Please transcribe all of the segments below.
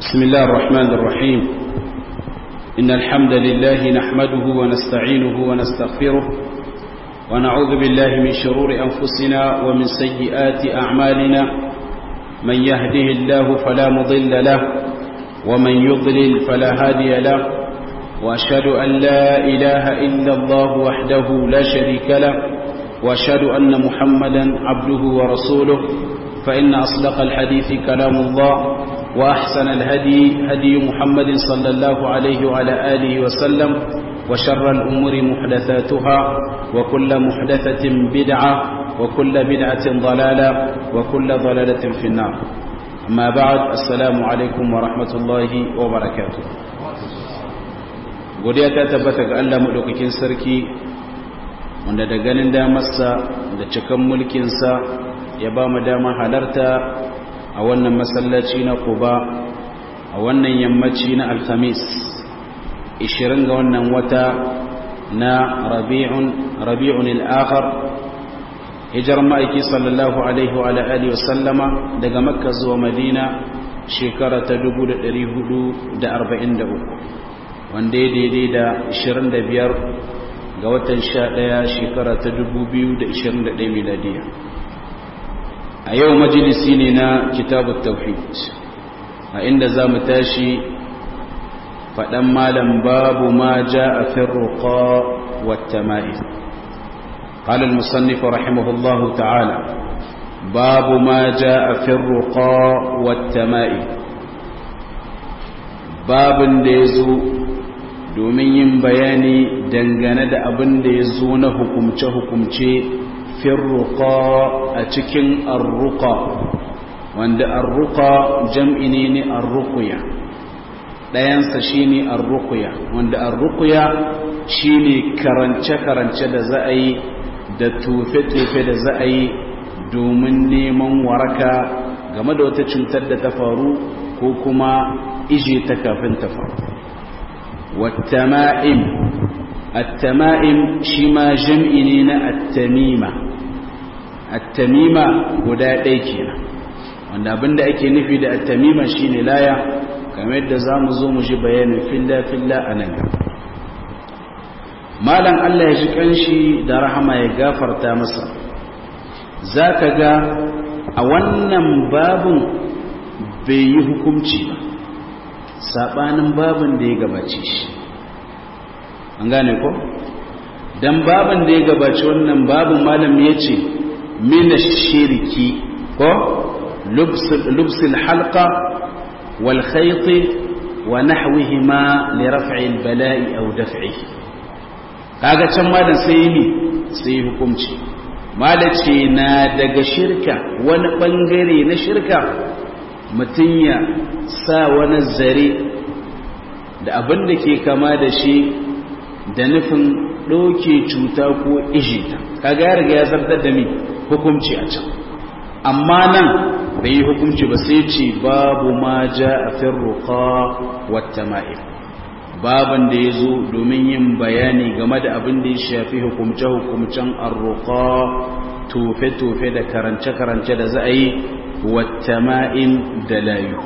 بسم الله الرحمن الرحيم إن الحمد لله نحمده ونستعينه ونستغفره ونعوذ بالله من شرور أنفسنا ومن سيئات أعمالنا من يهده الله فلا مضل له ومن يضلل فلا هادي له وأشهد أن لا إله إلا الله وحده لا شريك له وأشهد أن محمدا عبده ورسوله فإن أصدق الحديث كلام الله وأحسن الهدي هدي محمد صلى الله عليه وعلى آله وسلم وشر الأمور محدثاتها وكل محدثة بدعة وكل بدعة ضلالة وكل ضلالة في النار أما بعد السلام عليكم ورحمة الله وبركاته godiya ta tabbata ga Allah madaukakin sarki wanda da ganin damarsa da cikan mulkinsa ya ba mu dama halarta a wannan masallaci na Quba a wannan yammaci na Alhamis 20 ga wannan wata na Rabi'un Rabi'un al-akhir hijar ma'aiki sallallahu alaihi wa alihi wa sallama daga Makka zuwa Madina shekara ta 1443 wanda ya daidai da 25 ga watan 11 shekara ta 2021 miladiya a yau majalisi ne na kitabun tauhid a inda za mu tashi faɗan malam babu ma ja a firruka wata ma'i قال المصنف رحمه الله تعالى باب ما جاء في الرقى والتمائم باب ديزو domin yin bayani dangane da abin da ya zo na hukumce-hukumce firruka a cikin arruka wanda arruka jam'i ne ne arrukuya ɗayansa shi ne arrukuya wanda arrukuya shi ne karance-karance da za a yi da tufe-tufe da za a yi domin neman waraka game da wata cutar da ta faru ko kuma ije ta kafin ta faru والتمائم التمائم شما جمعنا التميمة التميمة guda ɗaya kenan wanda abinda ake nufi da at-tamima shine laya kamar yadda zamu zo mu ji bayanin filla filla anan malam Allah ya ji kanshi da rahama ya gafarta masa zaka ga a wannan babun bai yi hukunci ba sabanin babin da ya gabace shi an gane ko dan babin da ya gabace wannan babin malam ya ce mina shirki ko lubsul halqa wal khayt wa nahwihima li raf'i al bala'i aw daf'ihi kaga can malam sai yi sai hukunci malace na daga shirka wani bangare na shirka mutum ya sa wani zare da abin da ke kama da shi da nufin ɗauke cuta ko ijita kaga ya riga ya zartar da mi hukumci a can amma nan bai yi hukumci ba sai ce babu ma ja a firruka wata ma'il baban da ya zo domin yin bayani game da abin da ya shafi hukumce-hukumcen arruka tofe-tofe da karance-karance da za a yi wattama'in da layu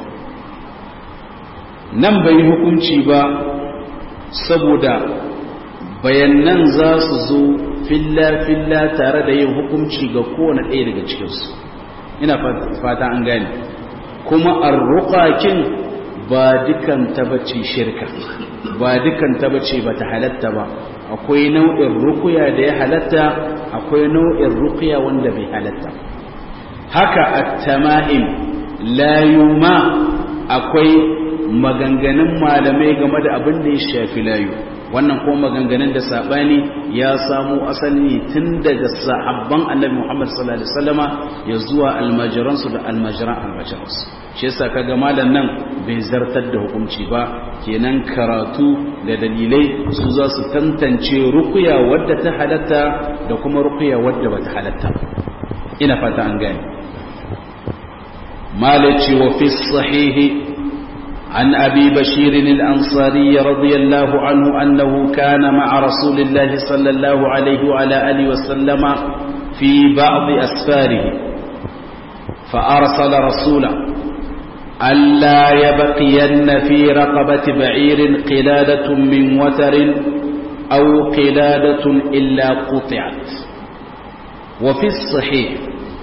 nan bai hukunci ba saboda bayanan za su zo filla-filla tare da yin hukunci ga kowane ɗaya daga cikinsu ina fata an gane kuma arruƙakin ba dukan tabbaci shirka ba dukan tabbaci ba ta halatta ba akwai nau'in rukuya da ya halatta akwai nau'in rukuya wanda bai halatta haka at-tama'im layuma akwai maganganun malamai game da abin da ya shafi layu wannan kuma maganganun da sabani ya samu asali tun daga sahabban annabi Muhammad sallallahu alaihi wasallama ya zuwa almajiran su da almajiran almajiran su shi yasa kaga malam nan bai zartar da hukunci ba kenan karatu da dalilai su za su tantance rukuya wadda ta halatta da kuma rukuya wadda bata halatta ina fata an gane مالك وفي الصحيح عن أبي بشير الأنصاري رضي الله عنه أنه كان مع رسول الله صلى الله عليه وعلى آله وسلم في بعض أسفاره فأرسل رسولا ألا يبقين في رقبة بعير قلادة من وتر أو قلادة إلا قطعت وفي الصحيح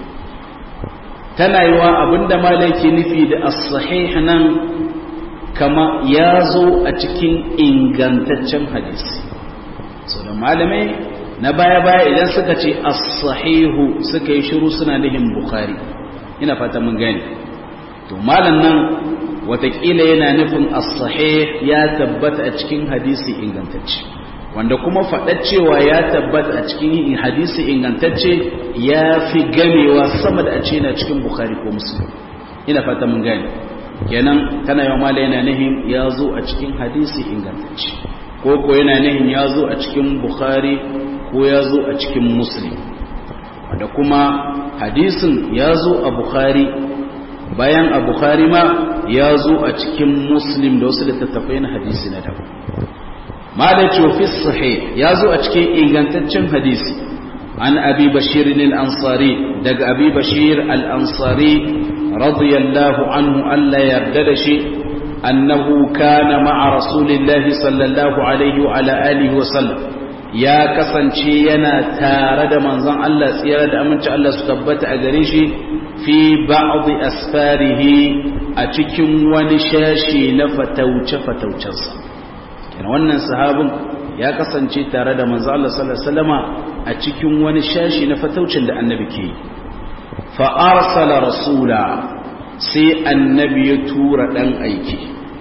tana yi wa abinda malaki nufi da as-sahih nan kama ya zo a cikin ingantaccen hadisi so da malamai na baya-baya idan suka ce as-sahihu suka yi shiru suna nihin bukhari ina fata mun gani to malam nan watakila yana nufin as-sahih ya tabbata a cikin hadisi ingantacce wanda kuma faɗar cewa ya tabbata a cikin hadisi ingantacce ya fi gamewa sama da a ce na cikin bukhari ko muslim ina fata mun gani kenan tana yawan mala yana nihin ya zo a cikin hadisi ingantacce ko ko yana nihin ya zo a cikin bukhari ko ya zo a cikin muslim wanda kuma hadisin ya zo a bukhari bayan a bukhari ma ya zo a cikin muslim da wasu littattafai na hadisi na daban malaci wa fi sahih ya zo a cikin ingantaccen hadisi an abi bashir al-ansari daga abi bashir al-ansari radiyallahu anhu Allah yarda da shi annahu kana ma'a rasulillahi sallallahu alaihi wa ala alihi wa sallam ya kasance yana tare da manzon Allah tsira da aminci Allah su tabbata a gare shi fi ba'd asfarihi a cikin wani shashi na fatauce fataucensa kenan wannan sahabin ya kasance tare da manzon Allah sallallahu alaihi wasallama a cikin wani shashi na fataucin da annabi ke fa arsala rasula sai annabi ya tura dan aiki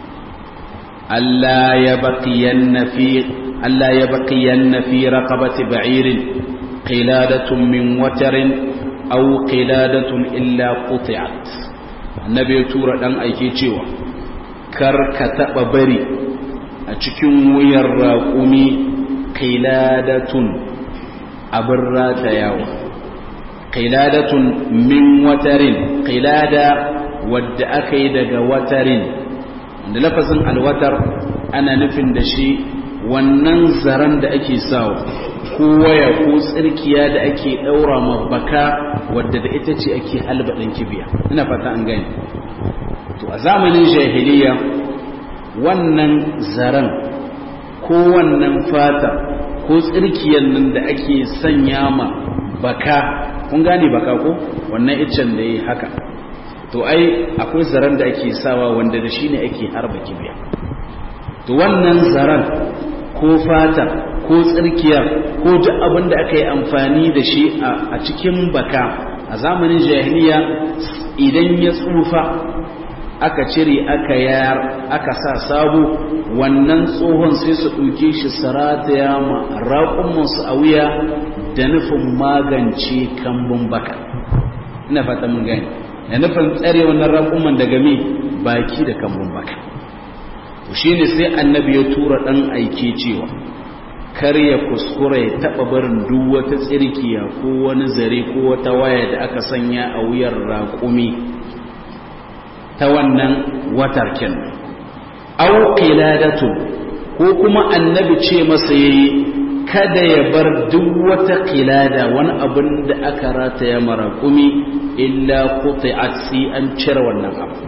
Allah ya baqiyanna fi ألا يبقين في رقبة بعير قلادة من وتر أو قلادة إلا قطعت النبي تورا دان أيكي cewa kar ka taɓa bari a cikin wuyar raƙumi qiladatun abin ratayawa qiladatun min watarin qilada wadda aka yi daga watarin da lafazin alwatar ana nufin da shi wannan zaren da ake sawa ko waya ko tsirkiya da ake daura ma baka wadda da ita ce ake halbaɗin kibiya ina fata an gani to a zamanin jahiliya wannan zaren ko wannan fata ko tsirkiyan nan da ake sanya ma baka kun gane baka ko wannan iccen da ya haka to ai akwai zaren da ake sawa wanda da shi ne ake harba kibiya to wannan zaren ko fata ko tsirkiya ko duk abin da aka yi amfani da shi a cikin baka a zamanin jahiliya idan ya tsufa aka cire aka yar aka sa sabo wannan tsohon sai su ɗauke shi sarataya ma raƙumansu a wuya da nufin magance kambun baka ina fata mun gani da nufin tsare wannan raƙuman daga me baki da kambun baka to shine sai annabi ya tura dan aike cewa kar ya kuskura ya taba barin duk wata tsirkiya ko wani zare ko wata waya da aka sanya a wuyar raƙumi ta wannan watar kin aw qiladatu ko kuma annabi ce masa yayi kada ya bar duk wata qilada wani abin da aka rataya maraƙumi illa quti'at si an cire wannan abu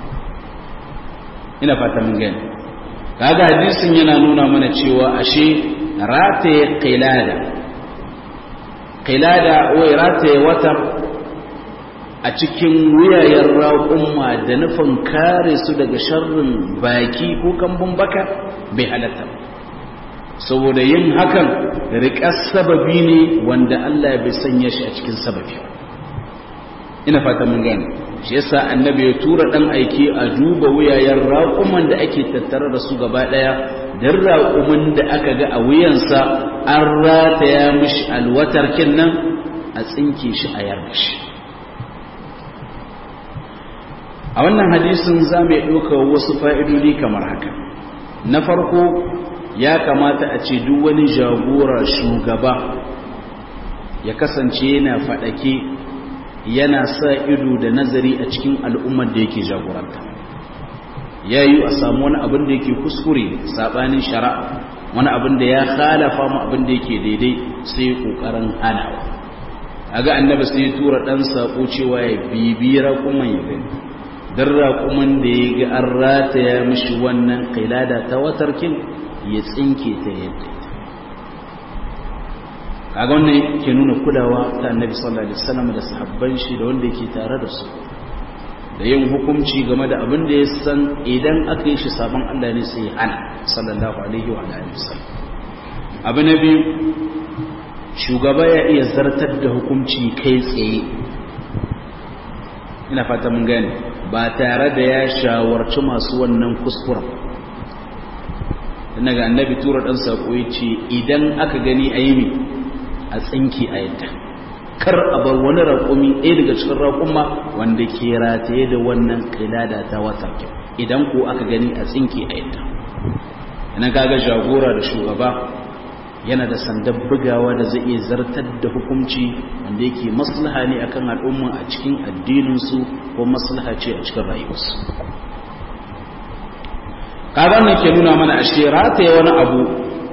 ina fata mun gani kaga hadisin yana nuna mana cewa ashe rataye qilada qilada wai rataye wata a cikin wuyayen raƙumma da nufin kare su daga sharrin baki ko kambun baka bai halatta saboda yin hakan riƙar sababi ne wanda Allah bai sanya shi a cikin sababi ina fata mun gane shi yasa annabi ya tura dan aiki a duba wuyayen raƙuman da ake tattare da su gaba ɗaya dan raƙumin da aka ga a wuyansa an rataya mishi alwatar nan a tsinke shi a yarda shi a wannan hadisin za mu ɗauka wasu fa'idodi kamar haka na farko ya kamata a ce duk wani jagora shugaba ya kasance yana faɗake yana sa ido da nazari a cikin al'ummar da yake jagoranta ya yi a samu wani abin da yake kuskure saɓanin shari'a wani abin da ya halafa mu abin da yake daidai sai ƙoƙarin hanawa a ga annabi sai tura ɗan saƙo cewa ya bibira kuma ya gani don raƙumin da ya ga an rataya mishi wannan ƙilada ta watarkin ya tsinke ta yadda kaga wannan ke nuna kulawa ta annabi sallallahu alaihi wasallam da sahabban shi da wanda yake tare da su da yin hukunci game da abin da ya san idan aka yi shi sabon Allah ne sai hana sallallahu alaihi wa alihi wasallam abu na biyu shugaba ya iya zartar da hukunci kai tsaye ina fata mun gane ba tare da ya shawarci masu wannan kuskuren daga annabi tura dan sako yace idan aka gani ayi a tsinki a yadda kar a bar wani raƙumi ɗaya daga cikin raƙuma wanda ke rataye da wannan ƙilada ta wata idan ko aka gani a tsinki a yadda ina kaga jagora da shugaba yana da sandan bugawa da zai iya zartar da hukunci wanda yake maslaha ne akan al'umma a cikin addininsu ko maslaha ce a cikin rayuwarsu kaga ne ke nuna mana ashe rataye wani abu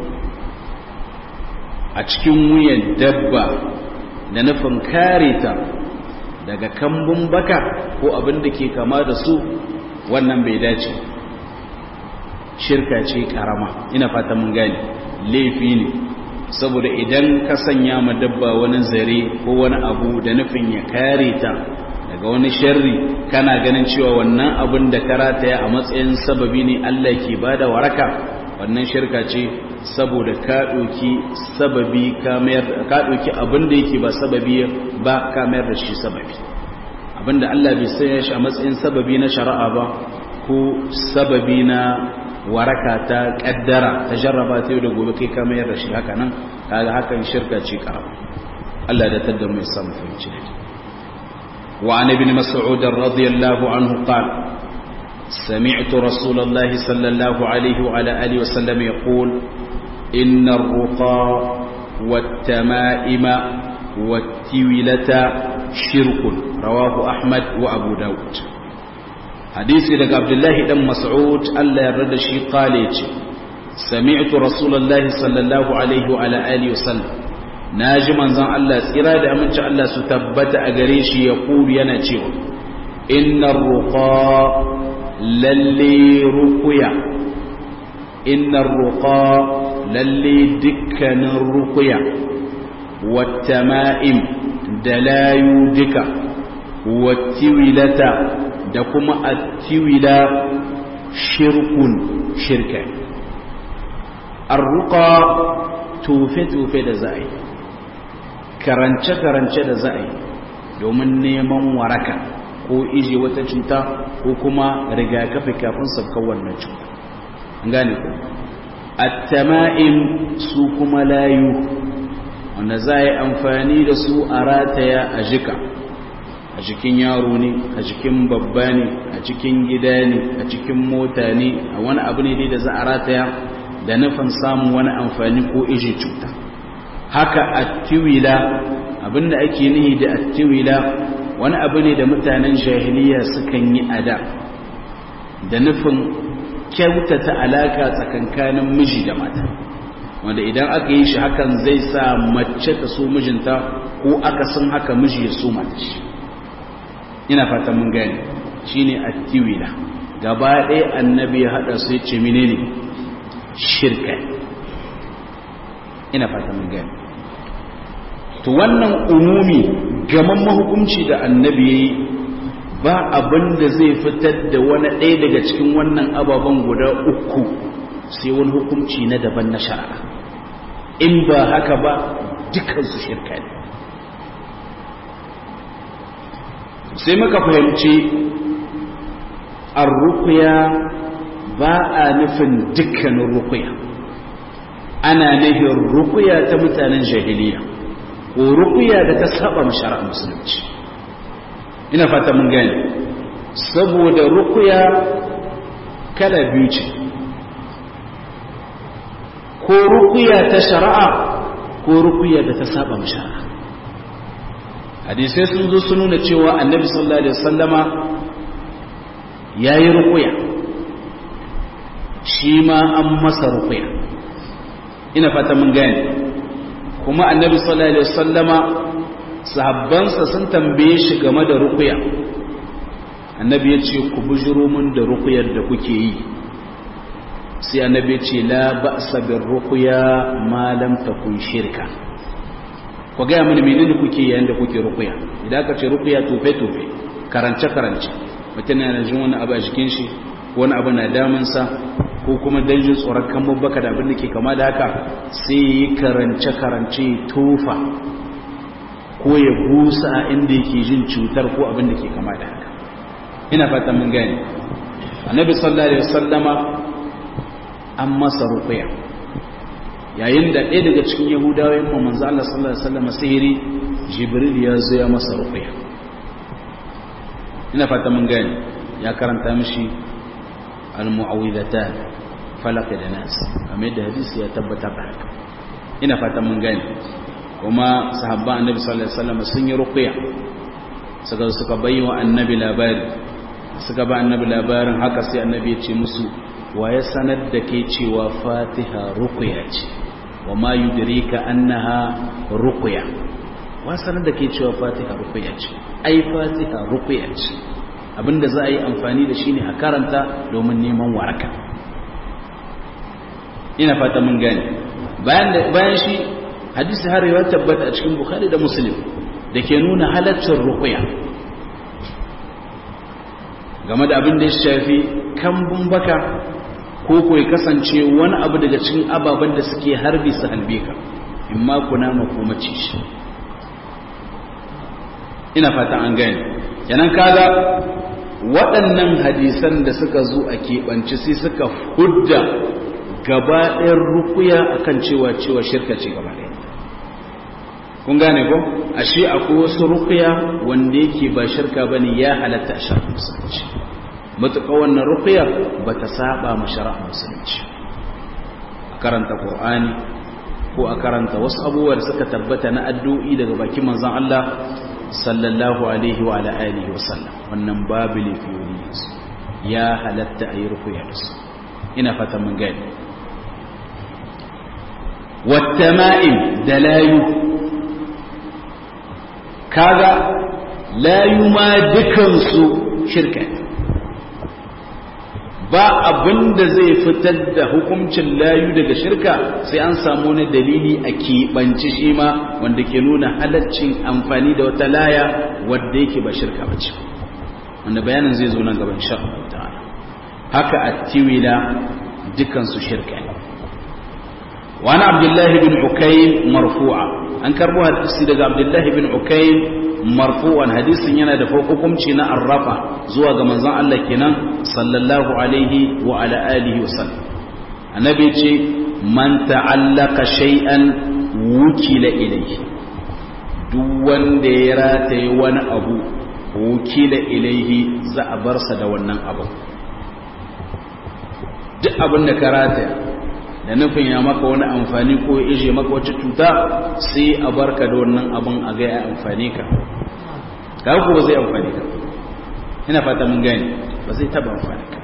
a cikin wuyan dabba da nufin kare ta daga kambun baka ko abin da ke kama da su wannan bai dace shirka ce karama ina fata mun gane laifi ne saboda idan ka sanya ma dabba wani zare ko wani abu da nufin ya kare ta daga wani sharri kana ganin cewa wannan abin da karataya a matsayin sababi ne Allah ke bada waraka wannan shirka ce saboda ka ɗauki sababi ka ɗauki abin da yake ba sababi ba ka mayar da shi sababi abinda Allah bai sanya shi a matsayin sababi na shari'a ba ko sababi na waraka ta kaddara ta jarraba ta yau da gobe kai ka mayar da shi haka nan kaga hakan shirka ce karama Allah da tadda mu samu fahimci da wa an ibn mas'ud radiyallahu anhu qala سمعت رسول الله صلى الله عليه وعلى آله وسلم يقول إن الرقى والتمائم والتولة شرك رواه أحمد وأبو داود حديث لك عبد الله بن مسعود ألا يرد شيء قال سمعت رسول الله صلى الله عليه وعلى آله وسلم ناجي منزان الله إرادة أمنش الله ستبت أغريش يقول يناتيو إن الرقى lalle rukuya innar ruqa lalle dukkanin rukuya wattama'im da layu duka wattiwilata da kuma attiwila shirkun shirka arruqa tufe-tufe da za'a yi karance-karance da za'a yi domin neman waraka ko ije wata cuta ko kuma rigakafi kafin sabkar wannan cuta an gane ku at-tama'im su kuma layu wanda za yi amfani da su a rataya a jika a jikin yaro ne a jikin babba ne a cikin gida ne a cikin mota ne a wani abu ne da za a rataya da nufin samun wani amfani ko ije cuta haka at-tiwila abinda ake nihi da at-tiwila wani abu ne da mutanen jahiliya sukan yi ada da nufin kyautata alaka tsakankanin miji da mata wanda idan aka yi shi hakan zai sa mace ta so mijinta ko aka san haka miji ya so mata shi ina fata mun gani shine attiwila gaba ɗaya annabi ya haɗa su ya ce menene shirka ina fata mun gani to wannan umumi gaman mahukunci da annabi ya yi ba abin da zai fitar da wani ɗaya daga cikin wannan ababen guda uku sai wani hukunci na daban na shari'a in ba haka ba dukansu shirka ne sai muka fahimci arrukuya ba a nufin dukkanin rukuya ana nufin rukuya ta mutanen jahiliya ko rukuya da ta saba mashara musulunci ina fata mun gani saboda rukuya kala biyu ce ko rukuya ta shari'a ko rukuya da ta saba mashara hadisai sun zo sun nuna cewa annabi sallallahu alaihi wasallama yayi rukuya shi ma an masa rukuya ina fata mun gani kuma annabi sallallahu alaihi wasallama sahabbansa sun tambaye shi game da ruqya annabi ya ce ku bujiro mun da rukuyar da kuke yi sai annabi ya ce la ba'sa bir ruqya ma lam takun shirka ku ga mini menene kuke yayin da kuke rukuya idan ka ce rukuya tofe tofe karance karance mutum yana jin wani abu a jikin shi wani abu na damun sa ko kuma dan jin tsoron kan babbaka da abin da ke kama da haka sai yi karance karance tofa ko ya busa a inda yake jin cutar ko abin da ke kama da haka ina fatan mun gane annabi sallallahu alaihi wasallama an masa rukuya yayin da ɗaya daga cikin yahudawa yin manzo Allah sallallahu alaihi wasallam sihiri jibril ya zo ya masa ruqya ina fata mun gani ya karanta mishi al-mu'awwidatan falaq da nas amma da hadisi ya tabbatar da haka ina fata mun gani kuma sahabban annabi sallallahu alaihi wasallam sun yi ruqya suka suka bayyana annabi labari suka ba annabi labarin haka sai annabi ya ce musu wa ya sanar da ke cewa fatiha ruqya ce wa ma yudrika annaha ruqya wa sanar da ke cewa fatiha ruqya ce ai fatiha ruqya ce abinda za a yi amfani da shi ne a karanta domin neman waraka ina fata mun gane bayan bayan shi hadisi har ya tabbata a cikin bukhari da muslim da ke nuna halaccin ruqya game da abin da ya shafi kambun baka ko ko ya kasance wani abu daga cikin ababen da suke harbi su halbe ka in ma kuna ma ko mace shi ina fatan an gane kenan kaga waɗannan hadisan da suka zo a keɓance sai suka hudda gaba ɗayan rukuya akan cewa cewa shirka ce gaba ɗaya kun gane ko ashe akwai wasu rukuya wanda yake ba shirka bane ya halatta a shafin musulunci matuƙa wannan rukuya ba ta saba ma shari'a musulunci a karanta qur'ani ko a karanta wasu abubuwa da suka tabbata na addu'i daga bakin manzon Allah sallallahu alaihi wa ala alihi wa sallam wannan babu lafiyoyi ya halatta a yi rukuya da su ina fatan mun gani wattama'im da layu kaga layu ma dukansu shirka ba abin da zai fitar da hukuncin layu daga shirka sai an samu wani dalili a keɓanci shi ma wanda ke nuna halaccin amfani da wata laya wadda yake ba shirka ba ce wanda bayanin zai zo nan gaban sha ta'ala haka a tiwila dukansu shirka ne wani abdullahi bin ukayn marfu'a an karbo hadisi daga abdullahi bin ukayn marfu'an hadisin yana da hukunci na arrafa zuwa ga manzon Allah kenan sallallahu alaihi wa ala alihi wa sallam annabi ce man ta'allaka shay'an wukila ilayhi duk wanda ya rataye wani abu wukila ilayhi za a bar sa da wannan abu duk abin da ka rataya da nufin ya maka wani amfani ko ya ije maka wata cuta sai a barka da wannan abin a ga ya amfani ka kawo ko ba zai amfani ka ina fata mun gani ba zai taba amfani ka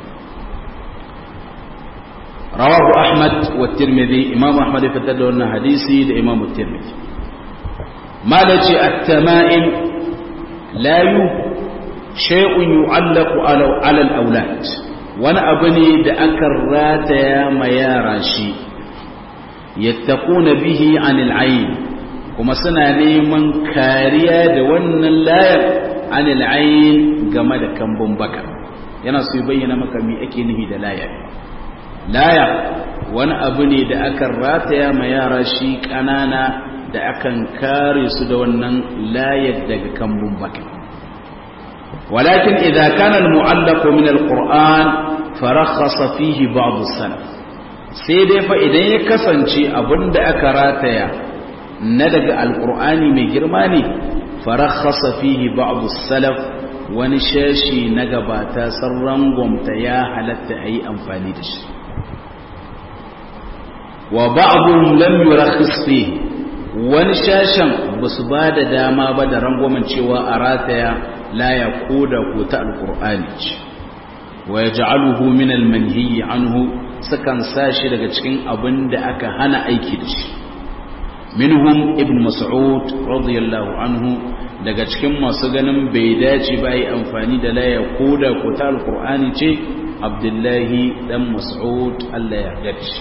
rawahu ahmad wa tirmidhi imam ahmad ya fitar da wannan hadisi da imam tirmidhi malaci at-tama'im la yu shay'un yu'allaqu ala al-awlad wani abu ne da aka rataya ma yara shi yattaquna bihi anil ayn kuma suna neman kariya da wannan layar anil ayn game da kambun baka yana so ya bayyana maka me ake nufi da layar laya wani abu ne da aka rataya ma yara shi kanana da akan kare su da wannan layar daga kambun baka ولكن إذا كان المعلق من القرآن فرخص فيه بعض السلف سيدي فإذا يكسنشي أبند أكراتيا ندق القرآن من جرماني فرخص فيه بعض السلف ونشاشي نقباتا سرنغم تيا حلت أي أنفاني دش وبعضهم لم يرخص فيه ونشاشا بسباد داما بدا رنغم شوى أراتيا لا يقود قوت القرآن ويجعله من المنهي عنه سكن ساشي daga cikin abin da aka hana aiki da shi minhum ibn mas'ud radiyallahu anhu daga cikin masu ganin bai dace ba yi amfani da laya ko da ko ta alkur'ani ce abdullahi dan mas'ud Allah ya gaci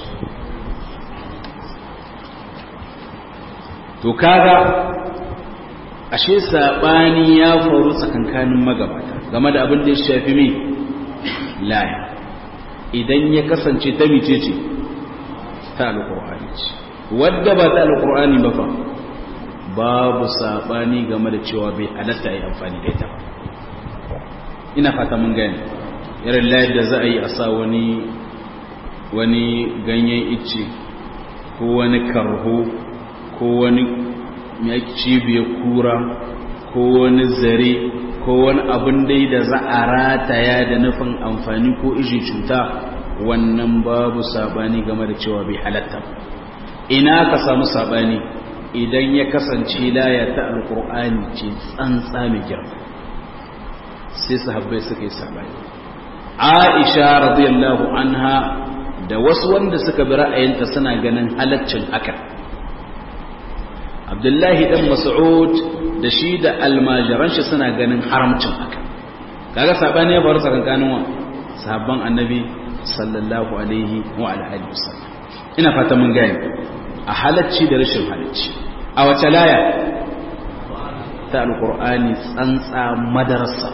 to kaga ashe sabani ya faru tsakankanin magabata game da abin da ya shafi me laya idan ya kasance ta mice ce ta alkur'ani ce wadda ba ta alkur'ani ba fa babu sabani game da cewa bai halatta yi amfani da ita ina fata mun gani irin layar da za a yi a sa wani wani ganyen icce ko wani karho ko wani cibiyar kura ko wani zare ko wani abin dai da za a rataya da nufin amfani ko iji cuta wannan babu sabani game da cewa bai halatta ina ka samu sabani idan ya kasance laya ta alkur'ani ce tsantsa mai girma sai sahabbai suka yi sabani aisha radiyallahu anha da wasu wanda suka bi ra'ayinta suna ganin halaccin haka abdullahi dan mas'ud da shi da almajiran shi suna ganin haramcin haka kaga sabani ya faru tsakankanin wa sahabban annabi sallallahu alaihi wa alihi wasallam ina fata mun gane a halacci da rashin halacci a wace laya ta alqur'ani tsantsa madarasa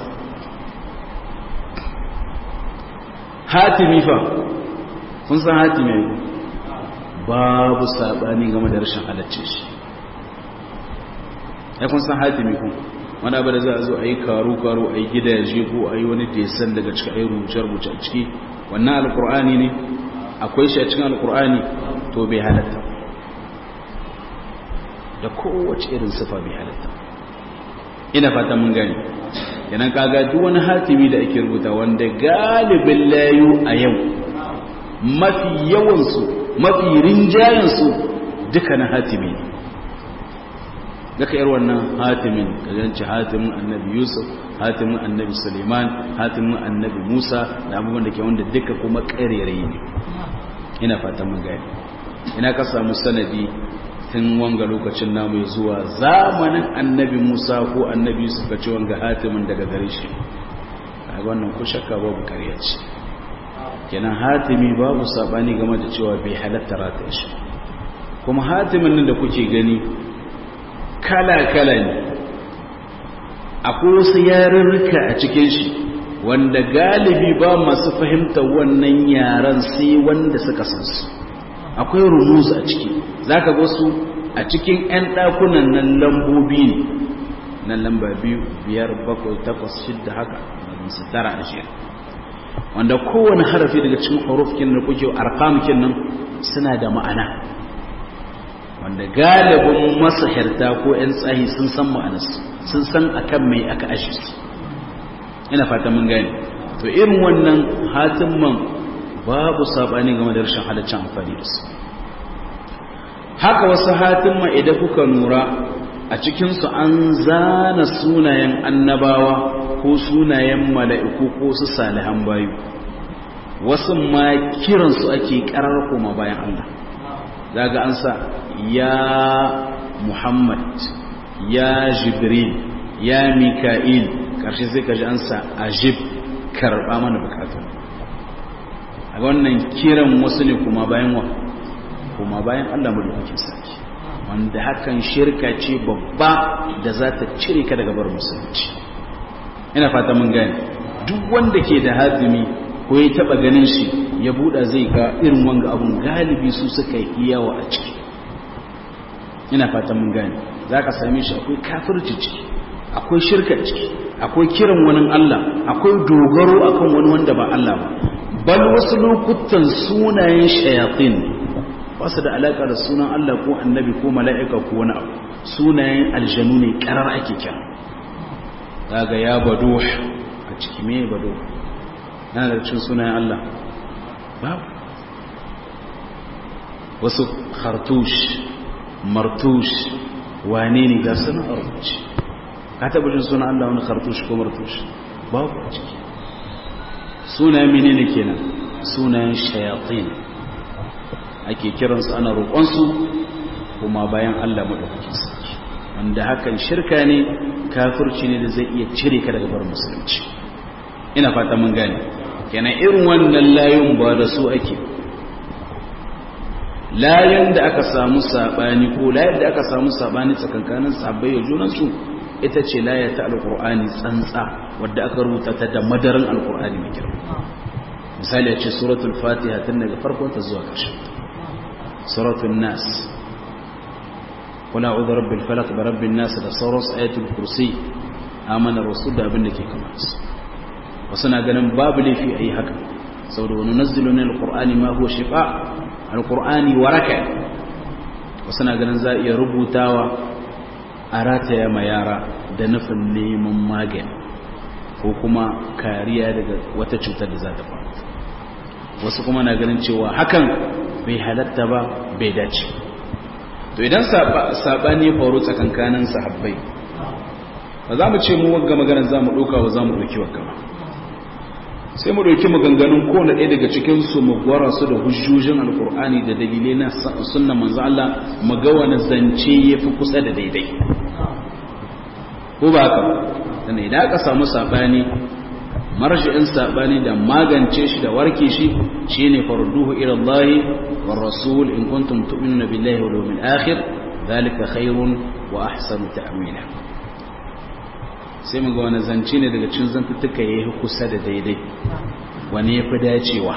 hatimi fa kun san hatimi babu sabani game da rashin halacci shi ya kun san hatimi kun wani abu da za a zo a yi karu-karu a yi gidaje ko a yi wani desan daga cikin a yi rubuce-rubuce a ciki wannan alkur'ani ne akwai shi a cikin alkur'ani to bai halatta da kowace irin sifa bai halatta ina fata mun gani yanan kaga duk wani hatimi da ake rubuta wanda galibin layu a yau mafi yawansu mafi rinjayensu duka na hatimi ne daga yar wannan hatimin kajanci hatimin annabi yusuf hatimin annabi suleiman hatimin annabi musa da abubuwan da ke wanda duka kuma ƙarerai ne ina fatan mun gani ina ka samu sanadi tun wanga lokacin namu zuwa zamanin annabi musa ko annabi yusuf ka ci wanga hatimin daga gare shi a wannan ko shakka babu ƙarya ce kenan hatimi babu sabani game da cewa bai halatta rata shi kuma hatimin nan da kuke gani kala-kala ne akwai wasu yarurruka a cikin shi wanda galibi ba masu fahimta wannan yaran sai wanda suka san su akwai rumus a ciki zaka ga su a cikin 'yan ɗakunan nan lambobi ne nan lamba biyu biyar bakwai takwas shidda haka su tara ashirin wanda kowane harafi daga cikin hurufkin da kuke arkamkin nan suna da ma'ana wanda galibin masahirta ko 'yan tsahi sun san ma'anarsu sun san akan mai aka ashe su ina fata mun gani to irin wannan hatimman babu sabani game da rashin halaccin amfani da su haka wasu hatimman idan kuka nura a cikinsu an zana sunayen annabawa ko sunayen mala'iku ko su salihan bayu wasu ma kiransu ake karar koma bayan Allah daga an sa ya Muhammad ya Jibril ya Mika'il ƙarshe sai ka ji an sa ajib karɓa mana bukatu a wannan kiran wasu ne kuma bayan wa kuma bayan Allah mu da sarki wanda hakan shirka ce babba da za ta cire ka daga bar musulunci ina fata mun gane duk wanda ke da hazimi ko ya taba ganin shi ya buɗa zai ga irin wanga abun galibi su suka yi yawa a ciki ina fata mun gane za ka same shi akwai kafirci ciki akwai shirka ciki akwai kiran wani Allah akwai dogaro akan wani wanda ba Allah ba bal wasu lokutan sunayen shayatin ba su da alaƙa da sunan Allah ko annabi ko mala'ika ko wani abu sunayen aljanu ne ƙarar ake kira daga ya bado a ciki me bado yana da cin sunayen Allah babu wasu khartush martush wane ne ga suna a rubuce ka taɓa jin sunan Allah wani khartush ko martush babu a ciki sunayen menene kenan sunayen shayatin ake kiransu ana roƙonsu kuma bayan Allah maɗaukakin sarki wanda hakan shirka ne kafirci ne da zai iya cire ka daga bar musulunci ina fata mun gane kenan irin wannan layun ba da su ake layan da aka samu sabani ko layan da aka samu sabani tsakankanin sabbai da junansu ita ce laya ta alkur'ani tsantsa wadda aka rubuta ta da madarin alkur'ani mai girma misali ce suratul fatiha tun daga farkon ta zuwa ƙarshe suratul nas kula uzu rabbil falaq da rabbin nas da sauran ayatul kursi amana rasul da abin da ke kama su wasu na ganin babu laifi a yi haka saboda wani nazzilu ne alkur'ani ma huwa shifa alkur'ani waraka wasu na ganin za a iya rubutawa a rataya ma yara da nufin neman magani ko kuma kariya daga wata cutar da za ta faru wasu kuma na ganin cewa hakan bai halatta ba bai dace to idan saɓani faru tsakankanin sahabbai ba za mu ce mu wagga maganar za mu ɗauka ba za mu ɗauki wagga ba sai mu ɗauki maganganun kowane ɗaya daga cikinsu mu gwara su da hujjojin alkur'ani da dalilai na sunna manzo Allah mu ga wani zance ya fi kusa da daidai ko ba haka sannan idan aka samu sabani marji'in sabani da magance shi da warke shi shine farduhu ila Allah war rasul in kuntum tu'minuna billahi wal yawmil akhir zalika khairun wa ahsanu ta'wila sai mu ga wani zance ne daga cikin zantuttuka yayi kusa da daidai wani yafi dacewa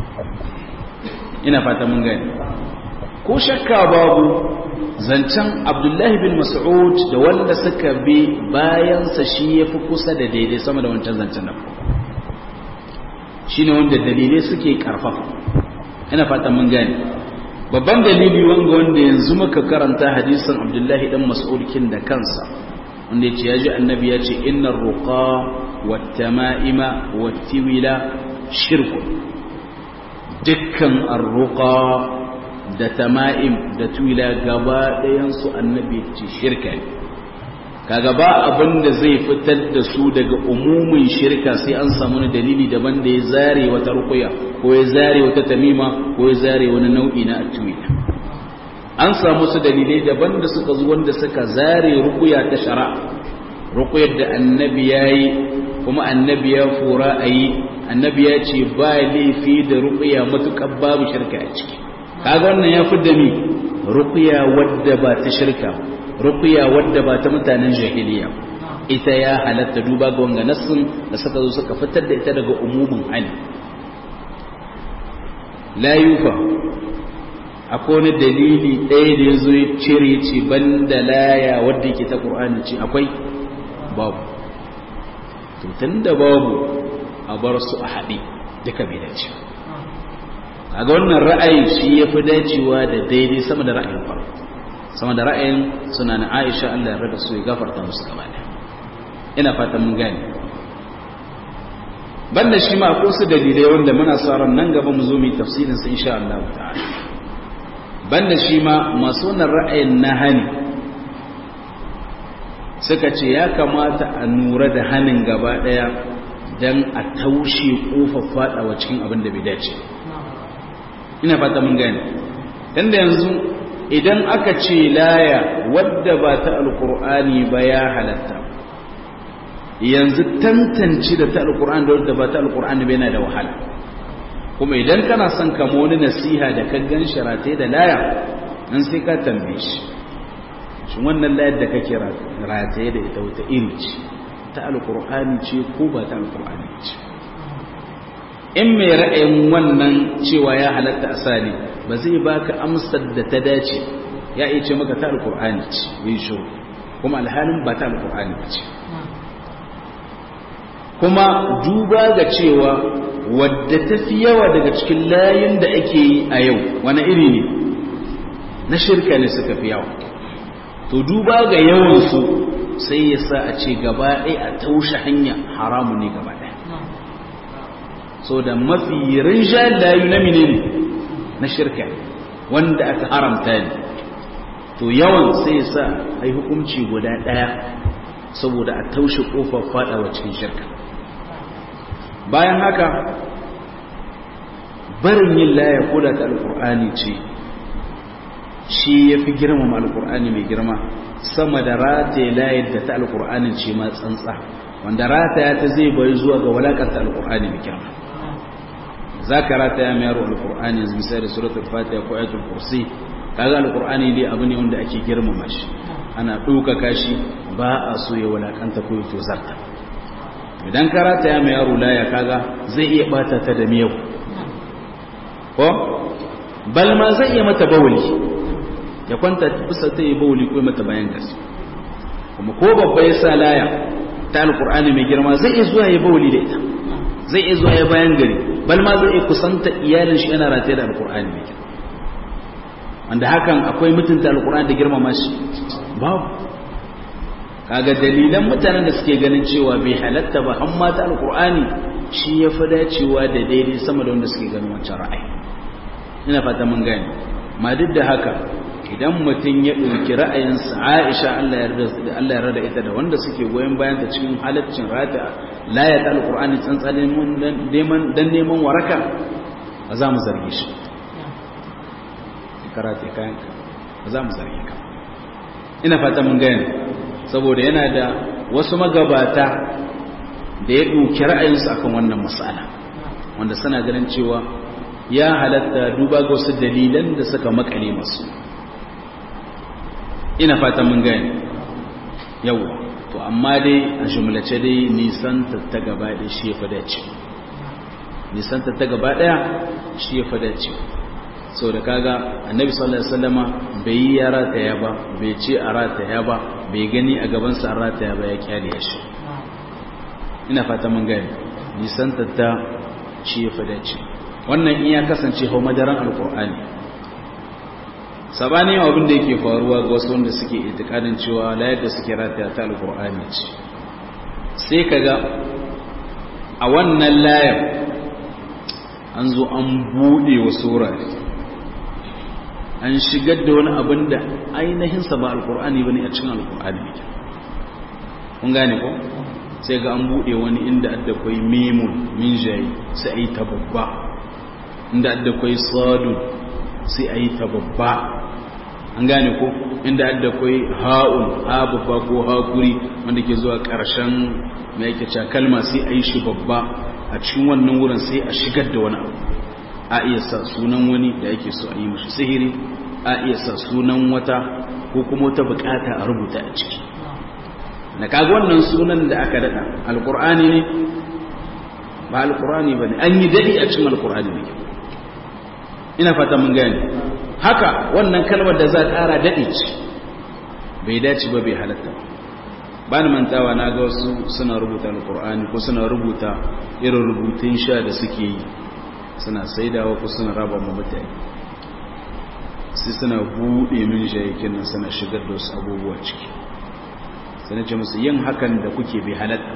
ina fata mun gani ko shakka babu zancen abdullahi bin mas'ud da wanda suka bi bayansa shi ya fi kusa da daidai sama da wancan zancen nan shi ne wanda dalilai suke karfafa ina fatan mun gane babban dalili wanga wanda yanzu muka karanta hadisin abdullahi dan mas'ud kin da kansa wanda yace yaji annabi yace innar ruqa wat tama'ima wat tiwila shirku dukkan arruqa da tama'im da tuwila gaba ɗayansu annabi ce shirka ne kaga ba abin da zai fitar da su daga umumin shirka sai an samu wani dalili daban da ya zare wata rukuya ko ya zare wata tamima ko ya zare wani nau'i na tuwila an samu su dalilai daban da suka zo wanda suka zare rukuya ta shara rukuyar da annabi ya yi kuma annabi ya fura a yi annabi ya ce ba laifi da rukuya matuƙar babu shirka a ciki kaga wannan ya fi da mi ruqya wadda ba ta shirka ruqya wadda ba ta mutanen jahiliya ita ya halatta duba ga wanga nassin da suka zo suka fitar da ita daga umumin hali la yufa akwai wani dalili ɗaya da ya zo ya cire ce banda laya wadda yake ta ƙur'ani ce akwai babu to tun da babu a bar su a haɗe duka bai dace a ga wannan ra'ayi shi ya fi dacewa da daidai sama da ra'ayin farko sama da ra'ayin suna na aisha allah ya rada su ya gafarta musu gaba da ina fatan mun gane banda shi ma akwai su dalilai wanda muna sa ran nan gaba mu zo mu yi tafsirin su insha Allah ta'ala banda shi ma masu wannan ra'ayin na hani suka ce ya kamata a nura da hanin gaba daya dan a taushe kofar fadawa cikin abin da bai dace ina fata mun gane dan da yanzu idan aka ce laya wadda ba ta alqur'ani ba ya halatta yanzu tantance da ta alqur'ani da wadda ba ta alqur'ani ba yana da wahala kuma idan kana son kama wani nasiha da ka gan sharatai da laya nan sai ka tambaye shi shi wannan layar da kake rataye da ita wata iri ce ta alkur'ani ce ko ba ta alkur'ani ce in mai ra'ayin wannan cewa ya halatta asali ba zai baka amsar da ta dace ya iya ce maka ta alkur'ani ce yi shi kuma alhalin ba ta alkur'ani ce kuma duba ga cewa wadda ta fi yawa daga cikin layin da ake yi a yau wani iri ne na shirka ne suka fi yawa to duba ga yawansu sai ya sa a ce gaba ɗaya a taushe hanya haramu ne gaba ɗaya so da mafi rinja layu na mine ne na shirka wanda aka haramta ne to yawan sai ya sa a yi hukunci guda ɗaya saboda a taushe ƙofar faɗawa cikin shirka bayan haka barin yin laya koda ta alkur'ani ce shi ya fi girmama alkur'ani mai girma sama da rataye layar da ta alkur'anin ce ma tsantsa wanda rataya ta zai bari zuwa ga walakanta alkur'ani mai girma za ka rataya mai yaro alkur'ani yanzu misali da suratul fatiha ko ayatul kursi kaga alkur'ani dai abu ne wanda ake girmama shi ana ɗaukaka shi ba a so ya walakanta ko ya tozarta idan ka rataya mai yaro laya kaga zai iya bata ta da miyau ko bal ma zai iya mata bawuli ya kwanta bisa ta yi bawuli ko mata bayan gas kuma ko babba ya sa laya ta alkur'ani mai girma zai iya zuwa ya bawuli da ita zai iya zuwa ya bayan gari bal ma zai iya kusanta iyalin shi yana rataye da alkur'ani mai girma wanda hakan akwai mutunta alkur'ani da girmama shi babu kaga dalilan mutanen da suke ganin cewa bai halatta ba an mata alkur'ani shi ya fi dacewa da daidai sama da wanda suke ganin wancan ra'ayi ina fata mun gane ma duk da haka idan mutum ya ɗauki ra'ayinsa aisha Allah ya rada ita da wanda suke goyon bayan ta cikin halaccin rata layat alkur'ani tsantsanin dan neman waraka ba za mu zarge shi karate kayanka ba za mu zarge ka ina fata mun gane saboda yana da wasu magabata da ya ɗauki ra'ayinsu akan wannan matsala wanda suna ganin cewa ya halatta duba ga wasu dalilan da suka makale masu ina fata mun gane yau to amma dai a jumlace dai nisan ta gaba ɗaya shi ya fada ce nisan ta gaba ɗaya shi ya fada ce sau da kaga annabi sallallahu alaihi wasallama bai yi ya rataya ba bai ce a rataya ba bai gani a gabansa an rataya ba ya kyale ya shi ina fata mun gani nisan ta shi ya fada ce wannan in ya kasance hau madaran alkur'ani sabani abin da yake faruwa ga wasu wanda suke itikadin cewa layar da suke rataya ta alkur'ani ce sai kaga a wannan layar an zo an buɗe wasu wurare an shigar da wani abin da ainihinsa ba alkur'ani ba ne a cikin alkur'ani ne kun gane ko sai ga an buɗe wani inda adda kwai memun min jayi sai a yi ta babba inda adda kwai sadu sai a yi ta babba an gane ko inda adda kwai ha'un ha babba ko hakuri wanda ke zuwa ƙarshen mai yake kalma sai a yi shi babba a cikin wannan wurin sai a shigar da wani abu a iya sa sunan wani da yake so a yi mashi sihiri a iya sa sunan wata ko kuma wata bukata a rubuta a ciki na kaga wannan sunan da aka dada alkur'ani ne ba alkur'ani ba ne an yi daɗi a cikin alkur'ani ne ina fata mun gane haka wannan kalmar da za a ƙara daɗi ce bai dace ba bai halatta ba ni mantawa na ga wasu suna rubuta alkur'ani ko suna rubuta irin rubutun sha da suke yi suna saidawa ko suna raba mu mutane sai suna buɗe min shayakin nan suna shigar da wasu abubuwa ciki sai ce musu yin hakan da kuke bai halatta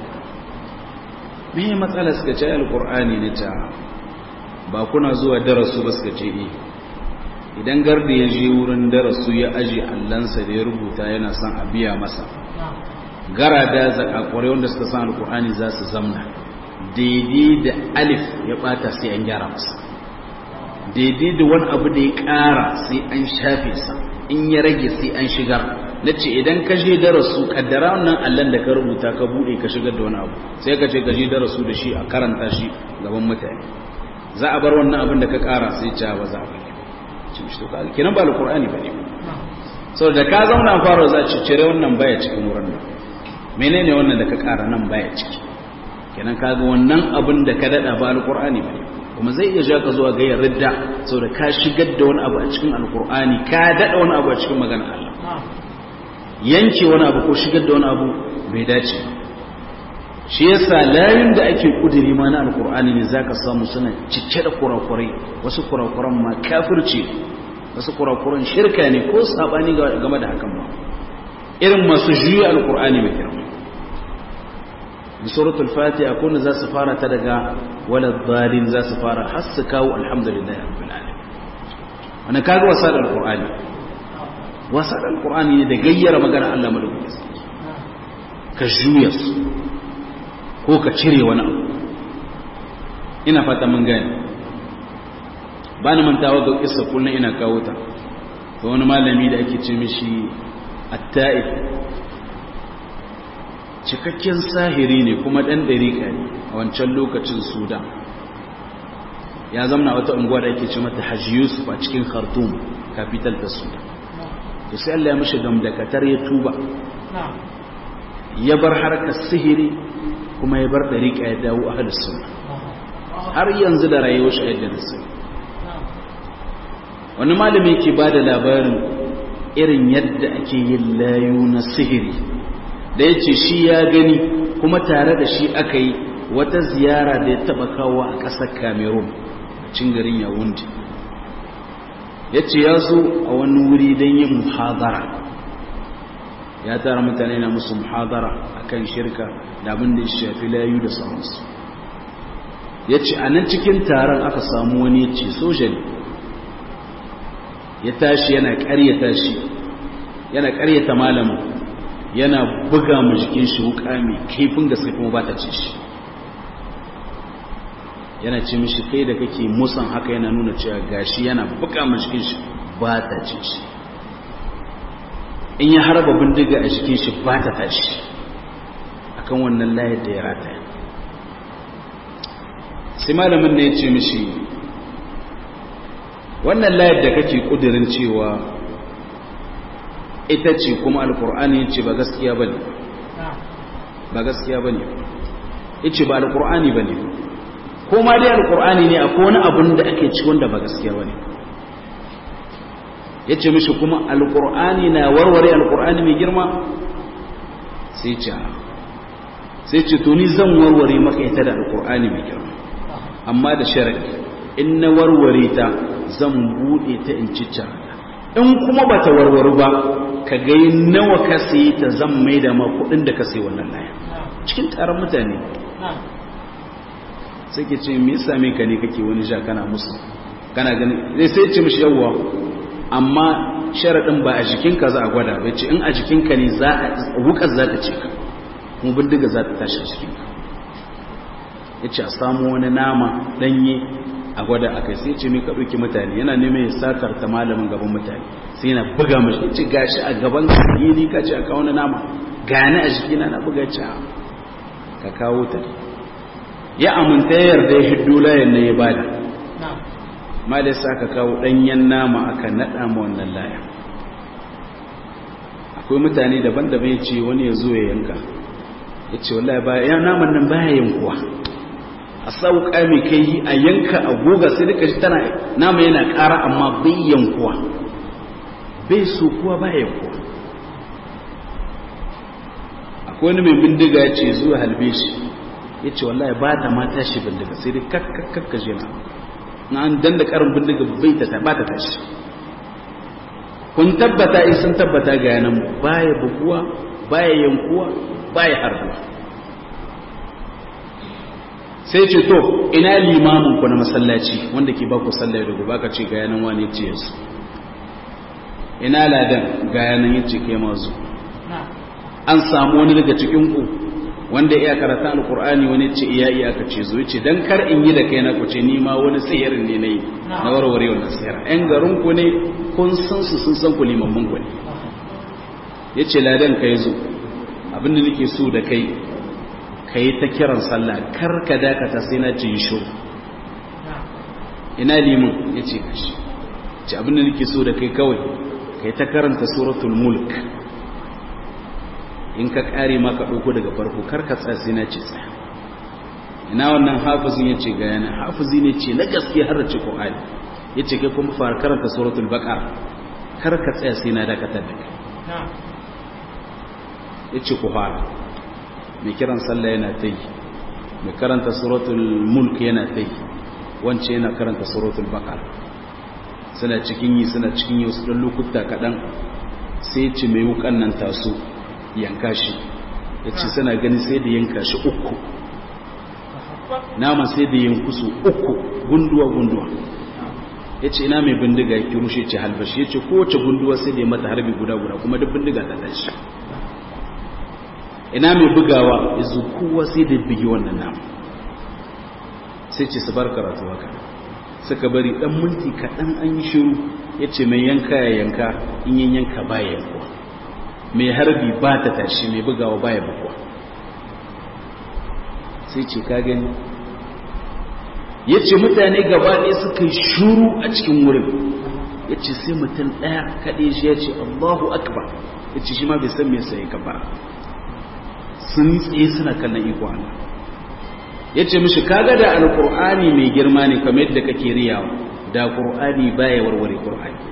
me matsala suka ce alkur'ani ne ta ba kuna zuwa darasu ba suka ce eh idan garda ya je wurin darasu ya aje allansa da ya rubuta yana son a biya masa garada zakakware wanda suka san alkur'ani za su zamna daidai da alif ya bata sai an gyara masa daidai da wani abu da ya kara sai an shafe sa in ya rage sai an shigar na ce idan ka je darasu kaddara wannan allon da ka rubuta ka bude ka shigar da wani abu sai ka ce ka je darasu da shi a karanta shi gaban mutane za a bar wannan abin da ka kara sai ce ba za a bari ci shi to ka kenan ba alqur'ani bane saboda ka zauna fara za ci cire wannan baya cikin wurin nan menene wannan da ka kara nan baya ciki kenan kaga wannan abin da ka dada ba alqur'ani bane kuma zai iya ja ka zuwa ga yarda saboda ka shigar da wani abu a cikin alqur'ani ka dada wani abu a cikin maganar Allah yanke wani abu ko shigar da wani abu bai dace shi yasa layin da ake kudiri ma na alqur'ani ne zaka samu suna cike da kurakurai wasu kurakuran ma kafirci wasu kurakuran shirka ne ko sabani game da hakan ma irin masu juya alqur'ani mai girma suratul fatiha kun za su fara ta daga walad dalin za su fara har su kawo alhamdulillah rabbil alamin wannan kaga wasa da alqur'ani wasa da alqur'ani ne da gayyara magana Allah madaukakin ka juya su ko ka cire wani abu ina fata mun gane ba ni mantawa ga kissa kullun ina kawo ta to wani malami da ake ce mishi atta'if cikakken sahiri ne kuma ɗan ɗariƙa ne a wancan lokacin sudan ya zamna wata unguwa da ake ce mata hajji yusuf a cikin khartoum capital ta sudan to sai allah ya mashi damdakatar ya tuba ya bar harkar sihiri kuma ya bar ɗariƙa ya dawo a sunna har yanzu da rayuwar shi yadda da sai wani malami ke ba da labarin irin yadda ake yin layu na sihiri da ya ce shi ya gani kuma tare da shi aka yi wata ziyara da ya taba kawo a ƙasar cameroon a cin garin yawundi ya ce ya zo a wani wuri don yin muhadara ya tara mutane na musu muhadara akan shirka da abin da ya shafi layu da sauransu ya ce a nan cikin taron aka samu wani ya ce soja ne ya tashi yana karyata shi yana karyata malamin yana buga mu jikin shi wuka mai kaifin gaske kuma ba ta ce shi yana ce mishi kai da kake musan haka yana nuna cewa gashi yana buga mu jikin shi ba ta ce shi in ya harba bindiga a jikin shi ba ta tashi akan wannan layar da ya rataya sai malamin ne ya ce mishi wannan layar da kake kudirin cewa ita ce kuma alkur'ani ce ba gaskiya bane ba gaskiya bane yace ba alkur'ani bane ko ma dai alkur'ani ne akwai wani abun da ake ci wanda ba gaskiya bane yace mishi kuma alkur'ani na warware alkur'ani mai girma sai ce sai ce to ni zan warware maka ita da alkur'ani mai girma amma da sharadi in na warware ta zan bude ta in cicca in kuma bata warwaru ba ka ga nawa ka sayi ta zan mai da ma kudin da ka sayi wannan laya cikin taron mutane sai ke ce me yasa me ka ne kake wani sha kana musu kana ganin zai sai ce mishi yawwa amma sharadin ba a jikinka za a gwada bai ce in a jikinka ne za a wukar za ta ce ka kuma bindiga za ta tashi a jikinka ya ce a samu wani nama danye a gwada a kai sai ce mai ka ɗauki mutane yana neman ya satar ta malamin gaban mutane sai yana buga mashi ce gashi a gaban ni ka ce a kawo na nama gani a jikina na buga ce ka kawo ta ya aminta ya yarda ya hiddo layan na ya bada ma da sa ka kawo ɗanyen nama aka naɗa ma wannan laya akwai mutane daban-daban ya ce wani ya zo ya yanka ya ce wallahi ba ya naman nan baya yankuwa a sauƙa mai kai yi a yanka a goga sai duka shi tana nama yana ƙara amma bai yankuwa bai so kuwa ba yankuwa akwai wani mai bindiga ya ce zuwa halbe shi ya ce wallahi ba ta mata shi bindiga sai dai kakkakka jina na an danda karin bindiga bai ta ba ta tashi kun tabbata in sun tabbata ga yanan baya buguwa baya yankuwa baya harbuwa sai ce to ina limamin ku na masallaci wanda ke baku sallah da gobe ka ce ga yanan wani ce yasu ina ladan ga yanan yace kai mazu an samu wani daga cikin ku wanda iya karanta alqur'ani wani ce iya iya ka ce zo yace dan kar in yi da kai na ku ce ni ma wani sihirin ne nayi na warware wannan sihir ɗan garin ku ne kun san su sun san ku limamin ku ne yace ladan kai zo abinda nake so da kai ka yi ta kiran sallah kar ka dakata sai na ce shi ina limin ya ce kashi ce abinda nake so da kai kawai ka yi ta karanta suratul mulk in ka kare ma ka ɗauko daga farko kar ka tsaya sai na ce tsaya ina wannan hafizin ya ce ga yana hafizi ne ce na gaske har da ce ƙwa'ali ya ce kai kuma fara karanta suratul baƙar kar ka tsaya sai na dakatar da kai ya ce ku fara mai kiran sallah yana ta yi mai karanta suratul mulk yana ta yi wance yana karanta suratul bakar suna cikin yi suna cikin yi wasu ɗan lokuta kaɗan sai ce mai wukan nan taso yanka shi ya ce suna gani sai da yanka shi uku nama sai da yanku su uku gunduwa gunduwa ya ce ina mai bindiga ya rushe ce halbashi ya ce kowace gunduwa sai da ya mata harbi guda guda kuma duk bindiga ta tashi ina mai bugawa ya zo kowa sai da bigi wannan nama sai ce su bar karatu haka suka bari dan minti kaɗan an yi shiru ya ce mai yanka ya yanka in yin yanka ba ya yankuwa mai harbi ba ta tashi mai bugawa baya buguwa sai ce ka gani ya ce mutane gaba ɗaya suka yi shuru a cikin wurin ya ce sai mutum ɗaya kaɗe shi ya ce allahu akbar ya ce shi ma bai san mai sai gaba sun tsaye suna kallon iko Allah ya ce mishi kaga da alƙur'ani mai girma ne kamar yadda kake riyawa da ƙur'ani baya warware ƙur'ani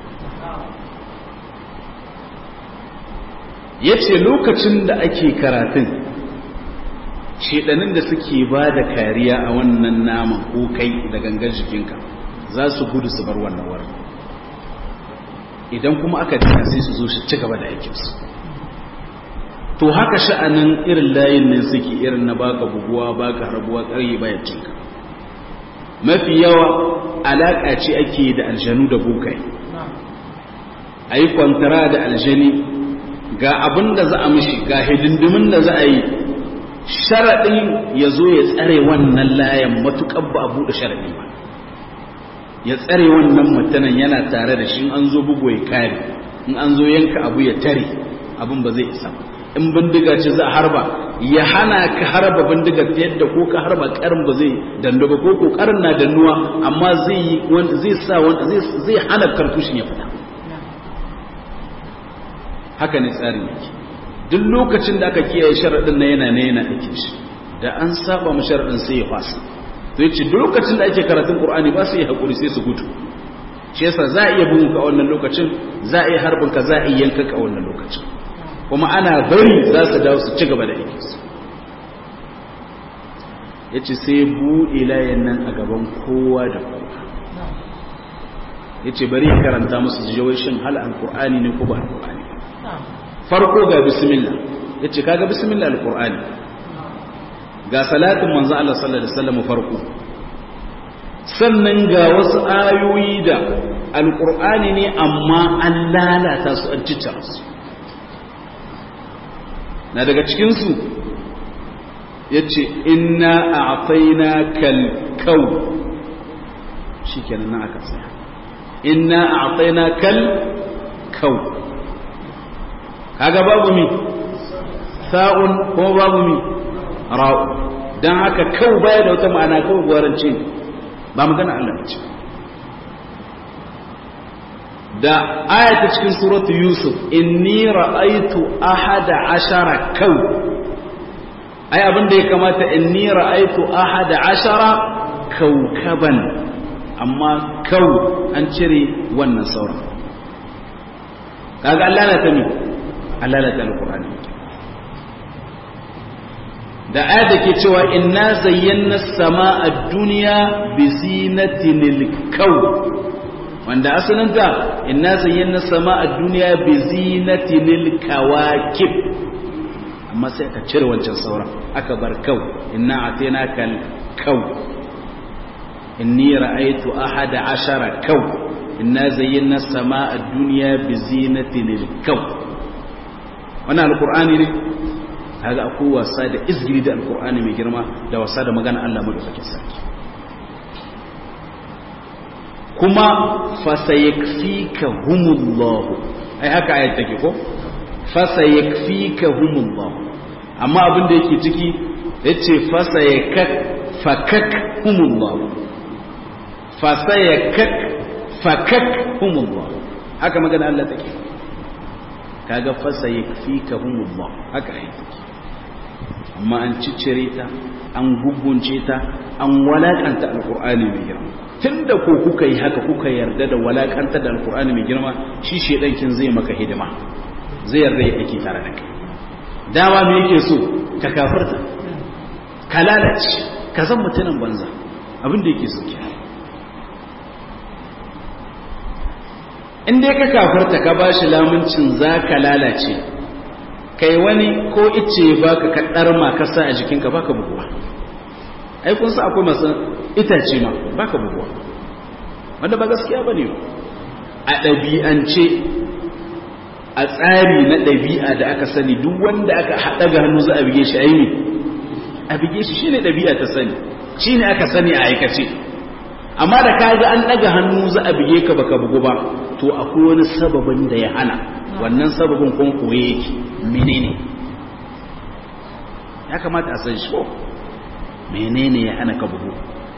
ya ce lokacin da ake karatun shedanin da suke ba da kariya a wannan naman ko kai da gangan jikinka za su gudu su bar wannan wurin idan kuma aka dina sai su zo shi ci gaba da aikinsu to haka sha'anin irin layin nan suke irin na baka buguwa baka harbuwa ƙaryi bayan cinka mafi yawa alaƙa ce ake da aljanu da bukai a yi kwantara da aljani ga abin da za a mishi ga hidindimin da za a yi sharaɗin ya zo ya tsare wannan layan matuƙar ba a buɗe sharaɗi ba ya tsare wannan mutanen yana tare da shi an zo bugu ya kare in an zo yanka abu ya tare abin ba zai isa in bindiga ce za a harba ya hana ka harba bindiga ta yadda ko ka harba karin ba zai dando ba ko kokarin na dannuwa amma zai zai sa zai hana kartushin ya fita haka ne tsarin yake duk lokacin da aka kiyaye sharaɗin na yana ne yana ake shi da an saba mu sharaɗin sai ya fasa to yace duk lokacin da ake karatun Qur'ani ba su yi hakuri sai su gudu shi yasa za a iya bugun ka a wannan lokacin za a iya harbin ka za a iya yanka ka a wannan lokacin kuma ana bari za su dawo su ci gaba da aiki su yace sai buɗe layin nan a gaban kowa da kowa yace bari karanta musu jawai shin hal al-Qur'ani ne ko ba al-Qur'ani farko ga bismillah yace kaga bismillah alqur'ani ga salatin manzo Allah sallallahu alaihi wasallam farko sannan ga wasu ayoyi da alqur'ani ne amma an lalata su an cicca su na daga cikin su yace inna a'tainakal kaw shikenan nan aka tsaya inna a'tainakal kaw kaga babu mi sa'un kuma babu mi ra'u dan haka kau baya da wata ma'ana kawai gwarance ba magana Allah ce da ayata cikin suratu yusuf inni ra'aytu ahada ashara kau ai abin da ya kamata inni ra'aytu ahada ashara kaukaban amma kau an cire wannan sauran kaga Allah na ta mi halalata alkur'ani da aya da ke cewa inna zayyana sama'a duniya bi zinatinil kaw wanda asalinta inna zayyana sama'a duniya bi zinatinil kawakib amma sai aka cire wancan sauran aka bar kaw inna atainaka al kaw inni ra'aytu ahada ashara kaw inna zayyana sama'a duniya bi zinatinil kaw wannan alkur'ani ne kaga akwai wasa da izgiri da alkur'ani mai girma da wasa da magana Allah madaukakin sarki kuma fasayakfika humullah ai haka ayat take ko fasayakfika humullah amma abin da yake ciki yace fasayakak fakak humullah fasayakak fakak humullah haka magana Allah take kaga fasa ya fi ka humullah haka aiki amma an ciccire ta an gugunce ta an walakanta alkur'ani mai girma tunda ko kuka yi haka kuka yarda da walakanta da alkur'ani mai girma shi shedankin zai maka hidima zai yarda ya aiki tare da kai dama me yake so ka kafirta ka lalace ka zan mutumin banza abin da yake so kenan in dai ka kafarta ka ba shi lamuncin za ka lalace kai wani ko ice ba ka kaɗar ma ka sa a jikinka ba ka buguwa ai kun sa akwai masu itace ma ba ka buguwa wanda ba gaskiya ba ne a ɗabi'ance a tsari na ɗabi'a da aka sani duk wanda aka haɗa ga hannu za a bige shi aini a bige shi shine ɗabi'a ta sani shine aka sani a aikace amma da ka ga an ɗaga hannu za a bige ka baka bugu ba to akwai wani sababin da ya hana wannan sababin kuma koye yake menene ya kamata a san shi ko menene ya hana ka bugu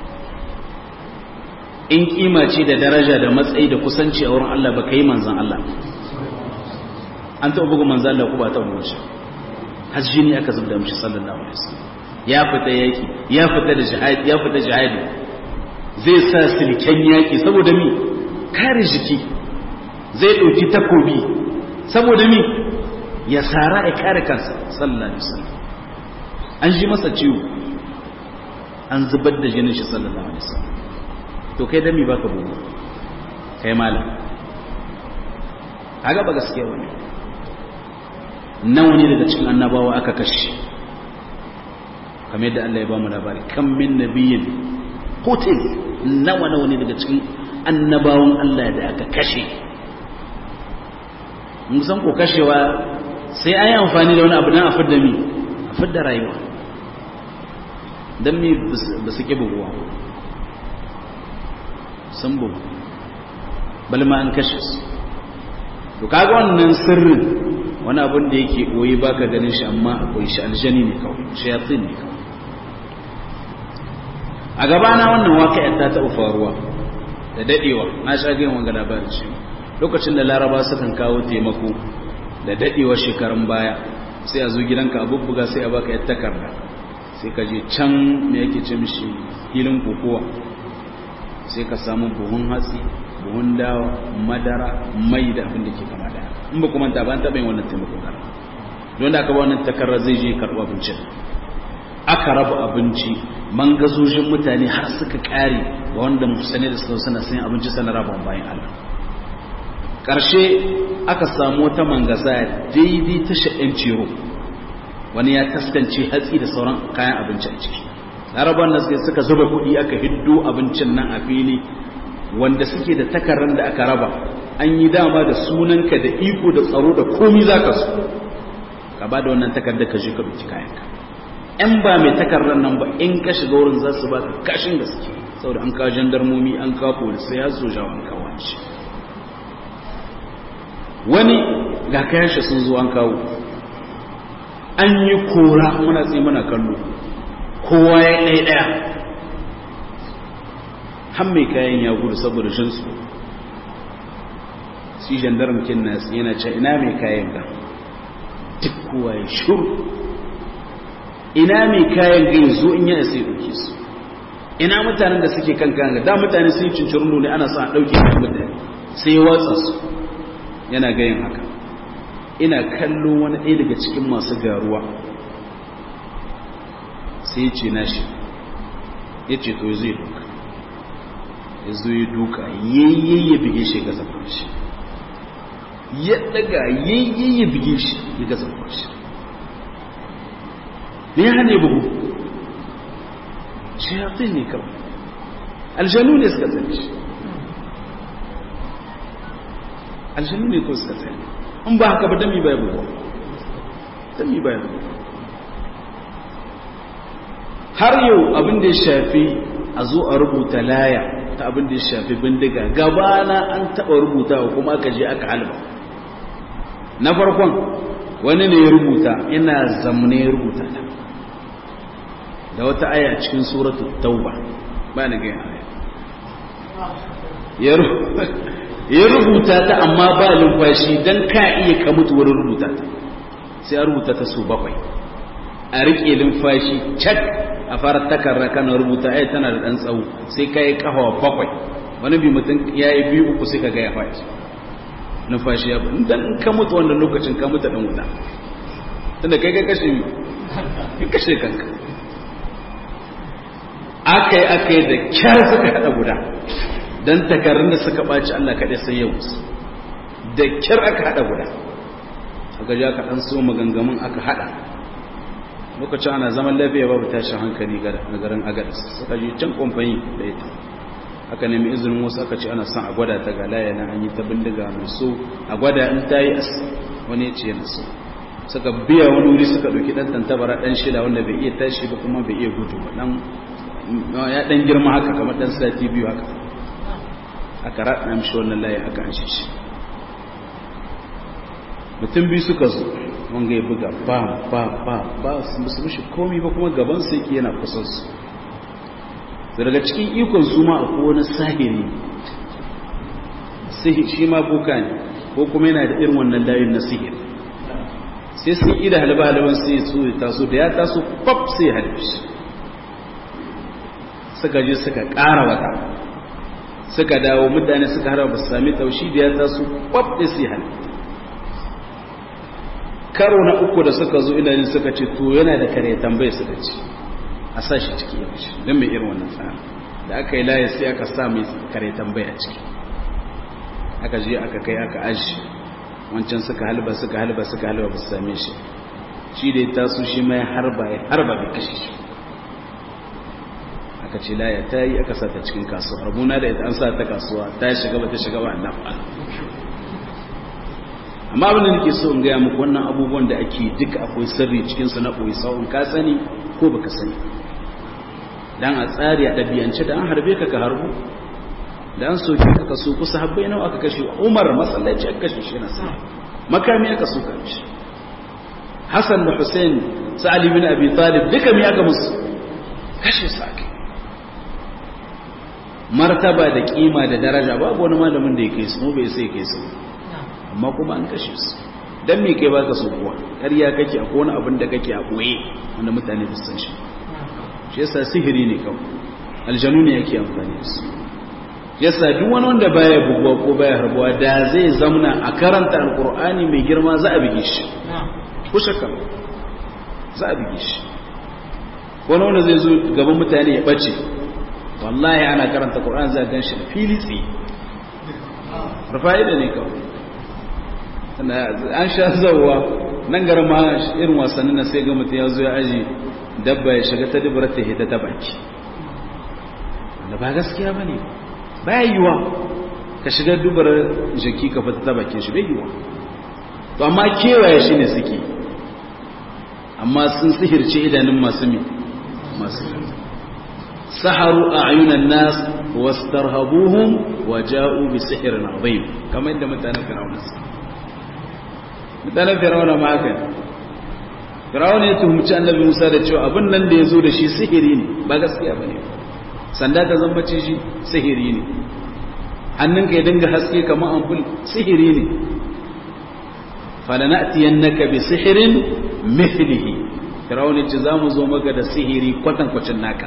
in kima ce da daraja da matsayi da kusanci a wurin Allah ba ka yi manzan Allah an taɓa bugu manzan Allah ku ba taɓa bugu shi har jini aka zubda mishi sallallahu alaihi wasallam ya fita yaki ya fita da jihadi ya fita jihadi zai sa silken yaki saboda mi kare jiki zai ɗauki takobi saboda mi ya sara ya kare kansa sallallahu alaihi wasallam an ji masa ciwo an zubar da jinin shi sallallahu alaihi wasallam to kai dami baka bugu kai malam haga ba gaskiya bane nawa ne daga cikin annabawa aka kashe kamar yadda Allah ya ba mu labari kan min nabiyin qutil nawa nawa ne daga cikin annabawan Allah da aka kashe mun san ko kashewa sai an yi amfani da wani abu dan a fidda mi a fidda rayuwa dan mi ba su ke buguwa sun bugu balma an kashe su to kaga wannan sirrin wani abin da yake koyi baka ganin shi amma akwai shi aljani ne kawai shayatin ne kawai a gabana wannan waƙa'yar ta taɓa faruwa da daɗewa na sha gina wanga labarin shi lokacin da laraba sukan kawo taimako da daɗewa shekarun baya sai a zo gidanka a bubbuga sai a baka yar takarda sai ka je can me yake ce mishi filin kokowa sai ka samu buhun hatsi buhun dawa madara mai da abin da ke kama da in ba kuma ta ban taɓa yin wannan taimako kan don da aka ba wannan takarda zai je karɓo abincin aka raba abinci mangazojin mutane har suka kare ga wanda musane da suka suna sayan abinci sana raba bayan Allah ƙarshe aka samu wata mangaza daidai ta sha'in ciro wani ya taskance hatsi da sauran kayan abinci a ciki larabar da suka zuba kuɗi aka hiddo abincin nan a fili wanda suke da takarar da aka raba an yi dama da sunanka da iko da tsaro da komi za ka so ka ba da wannan takardar ka je ka ɗauki kayanka ‘yan ba mai takardar nan ba in ka shiga wurin za su ba ka kashin gaske saboda an kawo jandarmomi an kawo polisai ya so jawo an kawo shi wani ga kayan shi sun zo an kawo an yi kora muna tsaye muna kallo kowa ya ɗaya ɗaya har mai kayan ya gudu saboda jinsu shi jandarmakin nasu yana ce ina mai kayan ga duk kowa ya shuru ina mai kayan gai zo in yana sai ɗauke su ina mutanen da suke kan kayan da mutane sun yi cincirin ne ana sa a ɗauke kan mutane sai watsa su yana gayin haka ina kallo wani ɗaya daga cikin masu garuwa sai ce na shi ya ce to zai duka ya zo ya duka yayyaye bige shi ga zafin shi ya daga yayyaye bige shi ya ga zafin shi me ya hane bugu shayatin ne kawai aljanu ne suka zane shi aljanu ne ko suka zane in ba haka ba dami baya bugu dami baya bugu har yau abin da ya shafi a zo a rubuta laya ta abin da ya shafi bindiga gabana an taɓa rubutawa kuma aka je aka halba na farkon wani ne ya rubuta ina zamne ya rubuta ta da wata aya cikin suratul tauba ba na gaya aya ya rubuta ta amma ba lumfashi don ka iya ka mutu wurin rubuta ta sai a rubuta ta su bakwai a riƙe lumfashi cak a fara takarra kana rubuta ai tana da ɗan tsawo sai ka yi ƙahawa bakwai wani bi mutum ya yi biyu uku sai ka gaya fashi numfashi ya in dan ka mutu wannan lokacin ka mutu ɗan wuta tunda kai ka kashe ka kashe kanka aka yi aka yi da kyar suka haɗa guda don takarrun da suka ɓaci Allah kaɗai sai yau da kyar aka haɗa guda aka ji aka ɗan so magangamin aka haɗa lokacin ana zaman lafiya babu tashin hankali ga garin agadas suka ji can kwamfani da ita aka nemi izinin wasu aka ce ana son a gwada ta ga laya na an yi ta bindiga mai so a gwada in ta yi wani ya ce yana so suka biya wani wuri suka ɗauki ɗan tantabara ɗan shida wanda bai iya tashi ba kuma bai iya gudu ba ɗan ya ɗan girma haka kamar ɗan sati biyu haka aka raɗa mishi wannan layi aka an shi mutum biyu suka zo wanga ya buga ba ba ba ba su musu mishi komi ba kuma gaban su yake yana kusan su daga cikin ikon su ma akwai wani sahiri shi ma boka ne ko kuma yana da irin wannan layin na sihiri sai sun ida halba halban sai su ya taso da ya taso kwaf sai ya halbe shi suka je suka ƙara wata suka dawo mutane suka harba ba su sami taushi da ya taso kwaf da sai halbe karo na uku da suka zo ina suka ce to yana da kare tambaye suka ce a sa shi ciki ya mace don mai irin wannan tsara da aka yi laye sai aka sa mai kare tambaya ciki aka je aka kai aka aji wancan suka halba suka halba suka halba ba su same shi shi da ya taso shi mai harba ya harba bai kashe shi aka ce laya ta yi aka sa ta cikin kasuwa rabuna da ita an sa ta kasuwa ta shiga ba ta shiga ba Allah amma abin da nake so in gaya muku wannan abubuwan da ake duka akwai sirri cikin su na koyi sawun ka sani ko baka sani dan a tsari a ɗabi'ance da an harbe ka ka harbu da an soke ka ka so kusa habbai nawa aka kashe umar masallaci aka kashe shi na sa makami aka so ka shi hassan da hussein sa'ali bin abi talib duka mi aka musu kashe su ake martaba da kima da daraja babu wani malamin da ya kai su bai sai kai su amma kuma an kashe su dan me kai baka so kuwa ƙarya kake a wani abin da kake a koye wanda mutane ba san shi shi yasa sihiri ne kawai aljanu ne yake amfani da su yasa duk wani wanda baya buguwa ko baya harbuwa da zai zamna a karanta alkur'ani mai girma za a bige shi ko shakka za a bige shi wani wanda zai zo gaban mutane ya bace wallahi ana karanta qur'ani za a gan shi da fili tsaye rufa'ida ne kawai an sha zauwa nan garin ma irin wasannin na sai ga mutum ya zo ya aji dabba ya shiga ta dubara ta hita ta baki wanda ba gaskiya ba ne ba yiwa ka shiga dubar jiki ka fita ta bakin shi bai yiwa to amma kewaye shi ne suke amma sun sihirce idanun masu mi masu saharu a ayunan nas wastarhabuhum wa ja'u bi sihirin azim kamar yadda mutanen firawuna su mutanen firawuna ma haka firawuna ya tuhumci annabi musa da cewa abin nan da ya zo da shi sihiri ne ba gaskiya ba ne sanda ta zambace shi sihiri ne hannunka ya dinga haske kamar ampul sihiri ne falanatiyannaka bi sihirin mithlihi firawun ce zamu zo maka da sihiri kwatan kwacin naka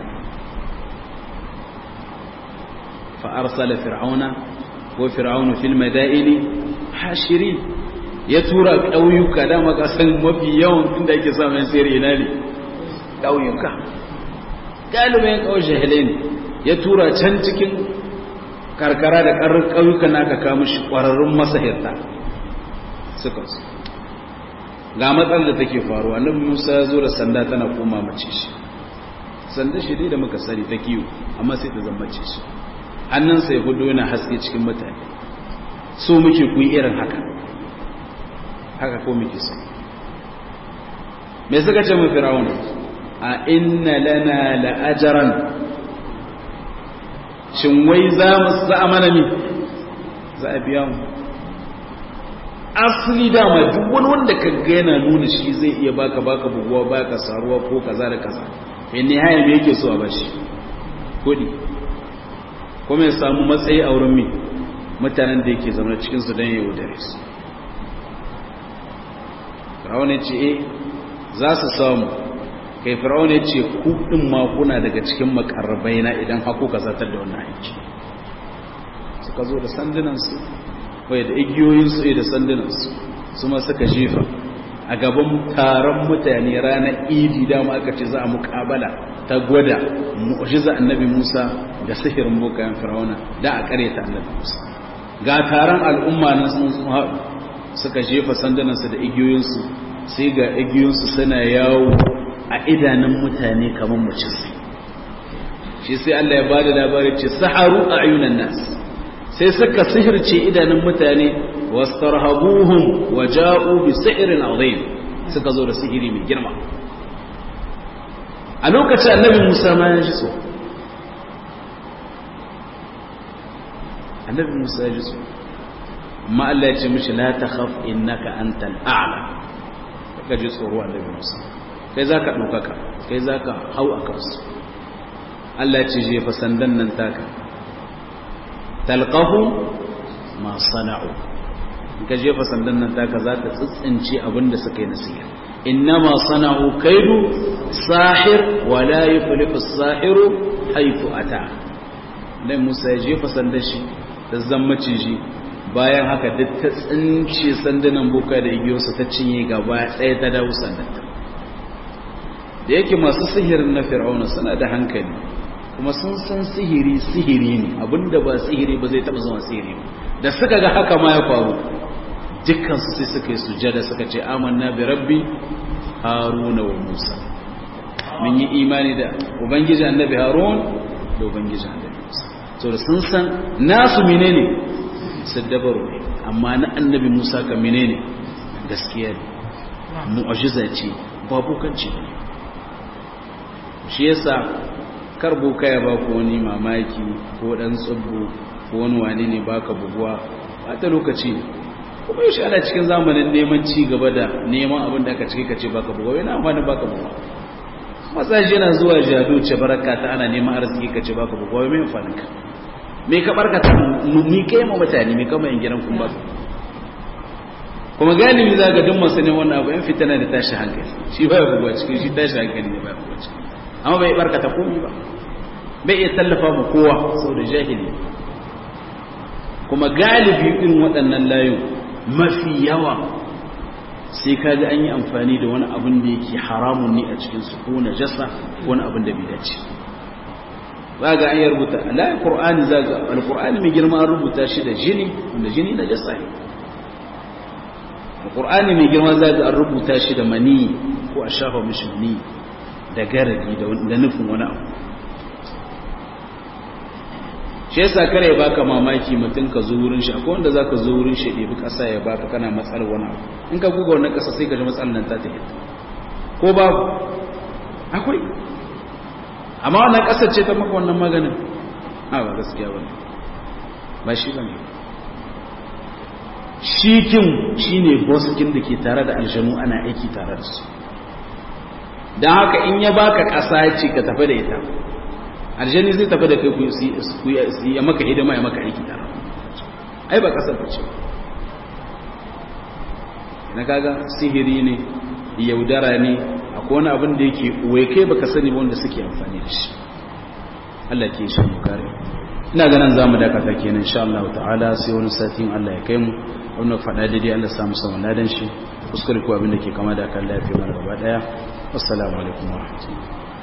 fa arsala fir'auna wa fir'aunu fil madaini hashiri ya tura ƙauyuka da makasan mafi yawan inda ake samun sirri ina ne ƙauyuka galibin ƙauye jahilai ne ya tura can cikin karkara da ƙarar ƙauyuka na aka kawo shi ƙwararrun masahirta suka su ga matsalar da take faruwa nan musa ya zo da sanda tana koma mace shi sanda shi dai da muka sani ta kiwo amma sai ta zama mace shi hannunsa ya hudu yana haske cikin mutane so muke kuyi irin haka haka ko muke so me suka ce mu firawuna a inna lana la'ajaran shin wai za mu za a mana mi za a biya mu asali dama duk wani wanda ka ga yana nuna shi zai iya baka baka buguwa baka saruwa ko kaza da kaza in ne haya me yake so a bashi kudi kuma ya samu matsayi a wurin mi mutanen da yake zama cikin su don yau dare su Fir'aun ya ce eh za su samu kai Fir'aun ya ce ku din ma kuna daga cikin makarrabai na idan haku ka zartar da wannan aiki suka zo da sandunan su wai da igiyoyin su da sandunan su su ma suka jefa a gaban taron mutane ranar idi dama aka ce za a muƙabala ta gwada mu'jiza annabi Musa da sihirin bokayen Fir'auna da a kare ta annabi Musa ga taron al'umma nan sun haɗu suka jefa sandunansu da igiyoyinsu sai ga igiyoyinsu suna yawo a idanun mutane kamar mace sai shi sai Allah ya ba da labari ce saharu a ayunan nas sai suka sihirce idanun mutane wastarhabuhum wa ja'u bi sihirin azim suka zo da sihiri mai girma a lokacin annabi Musa ma ya ji so annabi Musa ya ji so amma Allah ya ce mishi la takhaf innaka antal a'la ka ji tsoro annabi Musa kai zaka ɗaukaka kai zaka hau a kansu Allah ya ce jefa sandan nan taka talqahu ma sana'u ka jefa sandan nan taka za ta tsitsince abinda suka yi nasiha innama sana'u kaidu sahir wa la yuflihu as-sahiru haythu ata dan Musa ya jefa sandan shi da zammace shi bayan haka duk ta tsince sandunan boka da igiyosa ta cinye gaba ɗaya ta dawo sandanta da yake masu sihirin na fir'auna suna da hankali kuma sun san sihiri sihiri ne abinda ba sihiri ba zai taɓa zama sihiri ba da suka ga haka ma ya faru dukkansu sai suka yi sujada suka ce amanna bi rabbi haruna wa musa mun yi imani da ubangiji annabi harun da ubangiji annabi musa so da sun san nasu menene saddabaru ne amma na annabi musa ka menene gaskiya ne mu'ajiza ce babu kanci ne shi yasa kar boka ya baku wani mamaki ko dan tsubbu ko wani wani ne baka buguwa ba ta lokaci ne kuma yaushe ana cikin zamanin neman ci gaba da neman abin da aka cike ka ce baka buguwa yana amfani baka buguwa masaji yana zuwa jado ce baraka ta ana neman arziki ka ce baka buguwa mai amfanin ka me ka barkata ni kai ma mutane me kama yin gidan kun ba kuma galibi za ga duk masu ne wannan abu yan fitana da tashi hankali shi ba ya buguwa cikin shi tashi hankali ne ba ya buguwa cikin amma bai barkata komai ba bai iya tallafa ma kowa saboda jahili kuma galibi irin waɗannan layun mafi yawa sai kaga an yi amfani da wani abin da yake haramun ne a cikin su ko najasa ko wani abin da bai dace za ga an yi rubuta alayin qur'ani za ga alqur'ani mai girma an rubuta shi da jini wanda jini najasa ne alqur'ani mai girma za ga an rubuta shi da mani ko a shafa mishi mani da garadi da nufin wani abu shi yasa kare ya baka mamaki mutum ka zo wurin shi akwai wanda zaka zo wurin shi ɗebi ƙasa ya baka kana matsalar wani abu in ka guga wannan ƙasa sai ka ji matsalar nan ta tafi ko babu akwai amma wannan ƙasar ce ta maka wannan maganin a ba gaskiya bane ba shi bane shikin shine boskin da ke tare da aljanu ana aiki tare da su don haka in ya baka ƙasa ya ce ka tafi da ita aljani zai tafi da kai ku ya maka hidima ya maka aiki tare ai ba kasar ce na kaga sihiri ne yaudara ne akwai wani abin da yake uwe kai baka sani ba wanda suke amfani da shi Allah ke shi mu kare ina ganin zamu dakata kenan insha Allah ta'ala sai wani satin Allah ya kai mu wannan fada daidai Allah ya samu saman ladan shi kuskure ko abin da ke kama da kan lafiya mana gaba daya assalamu alaikum wa rahmatullahi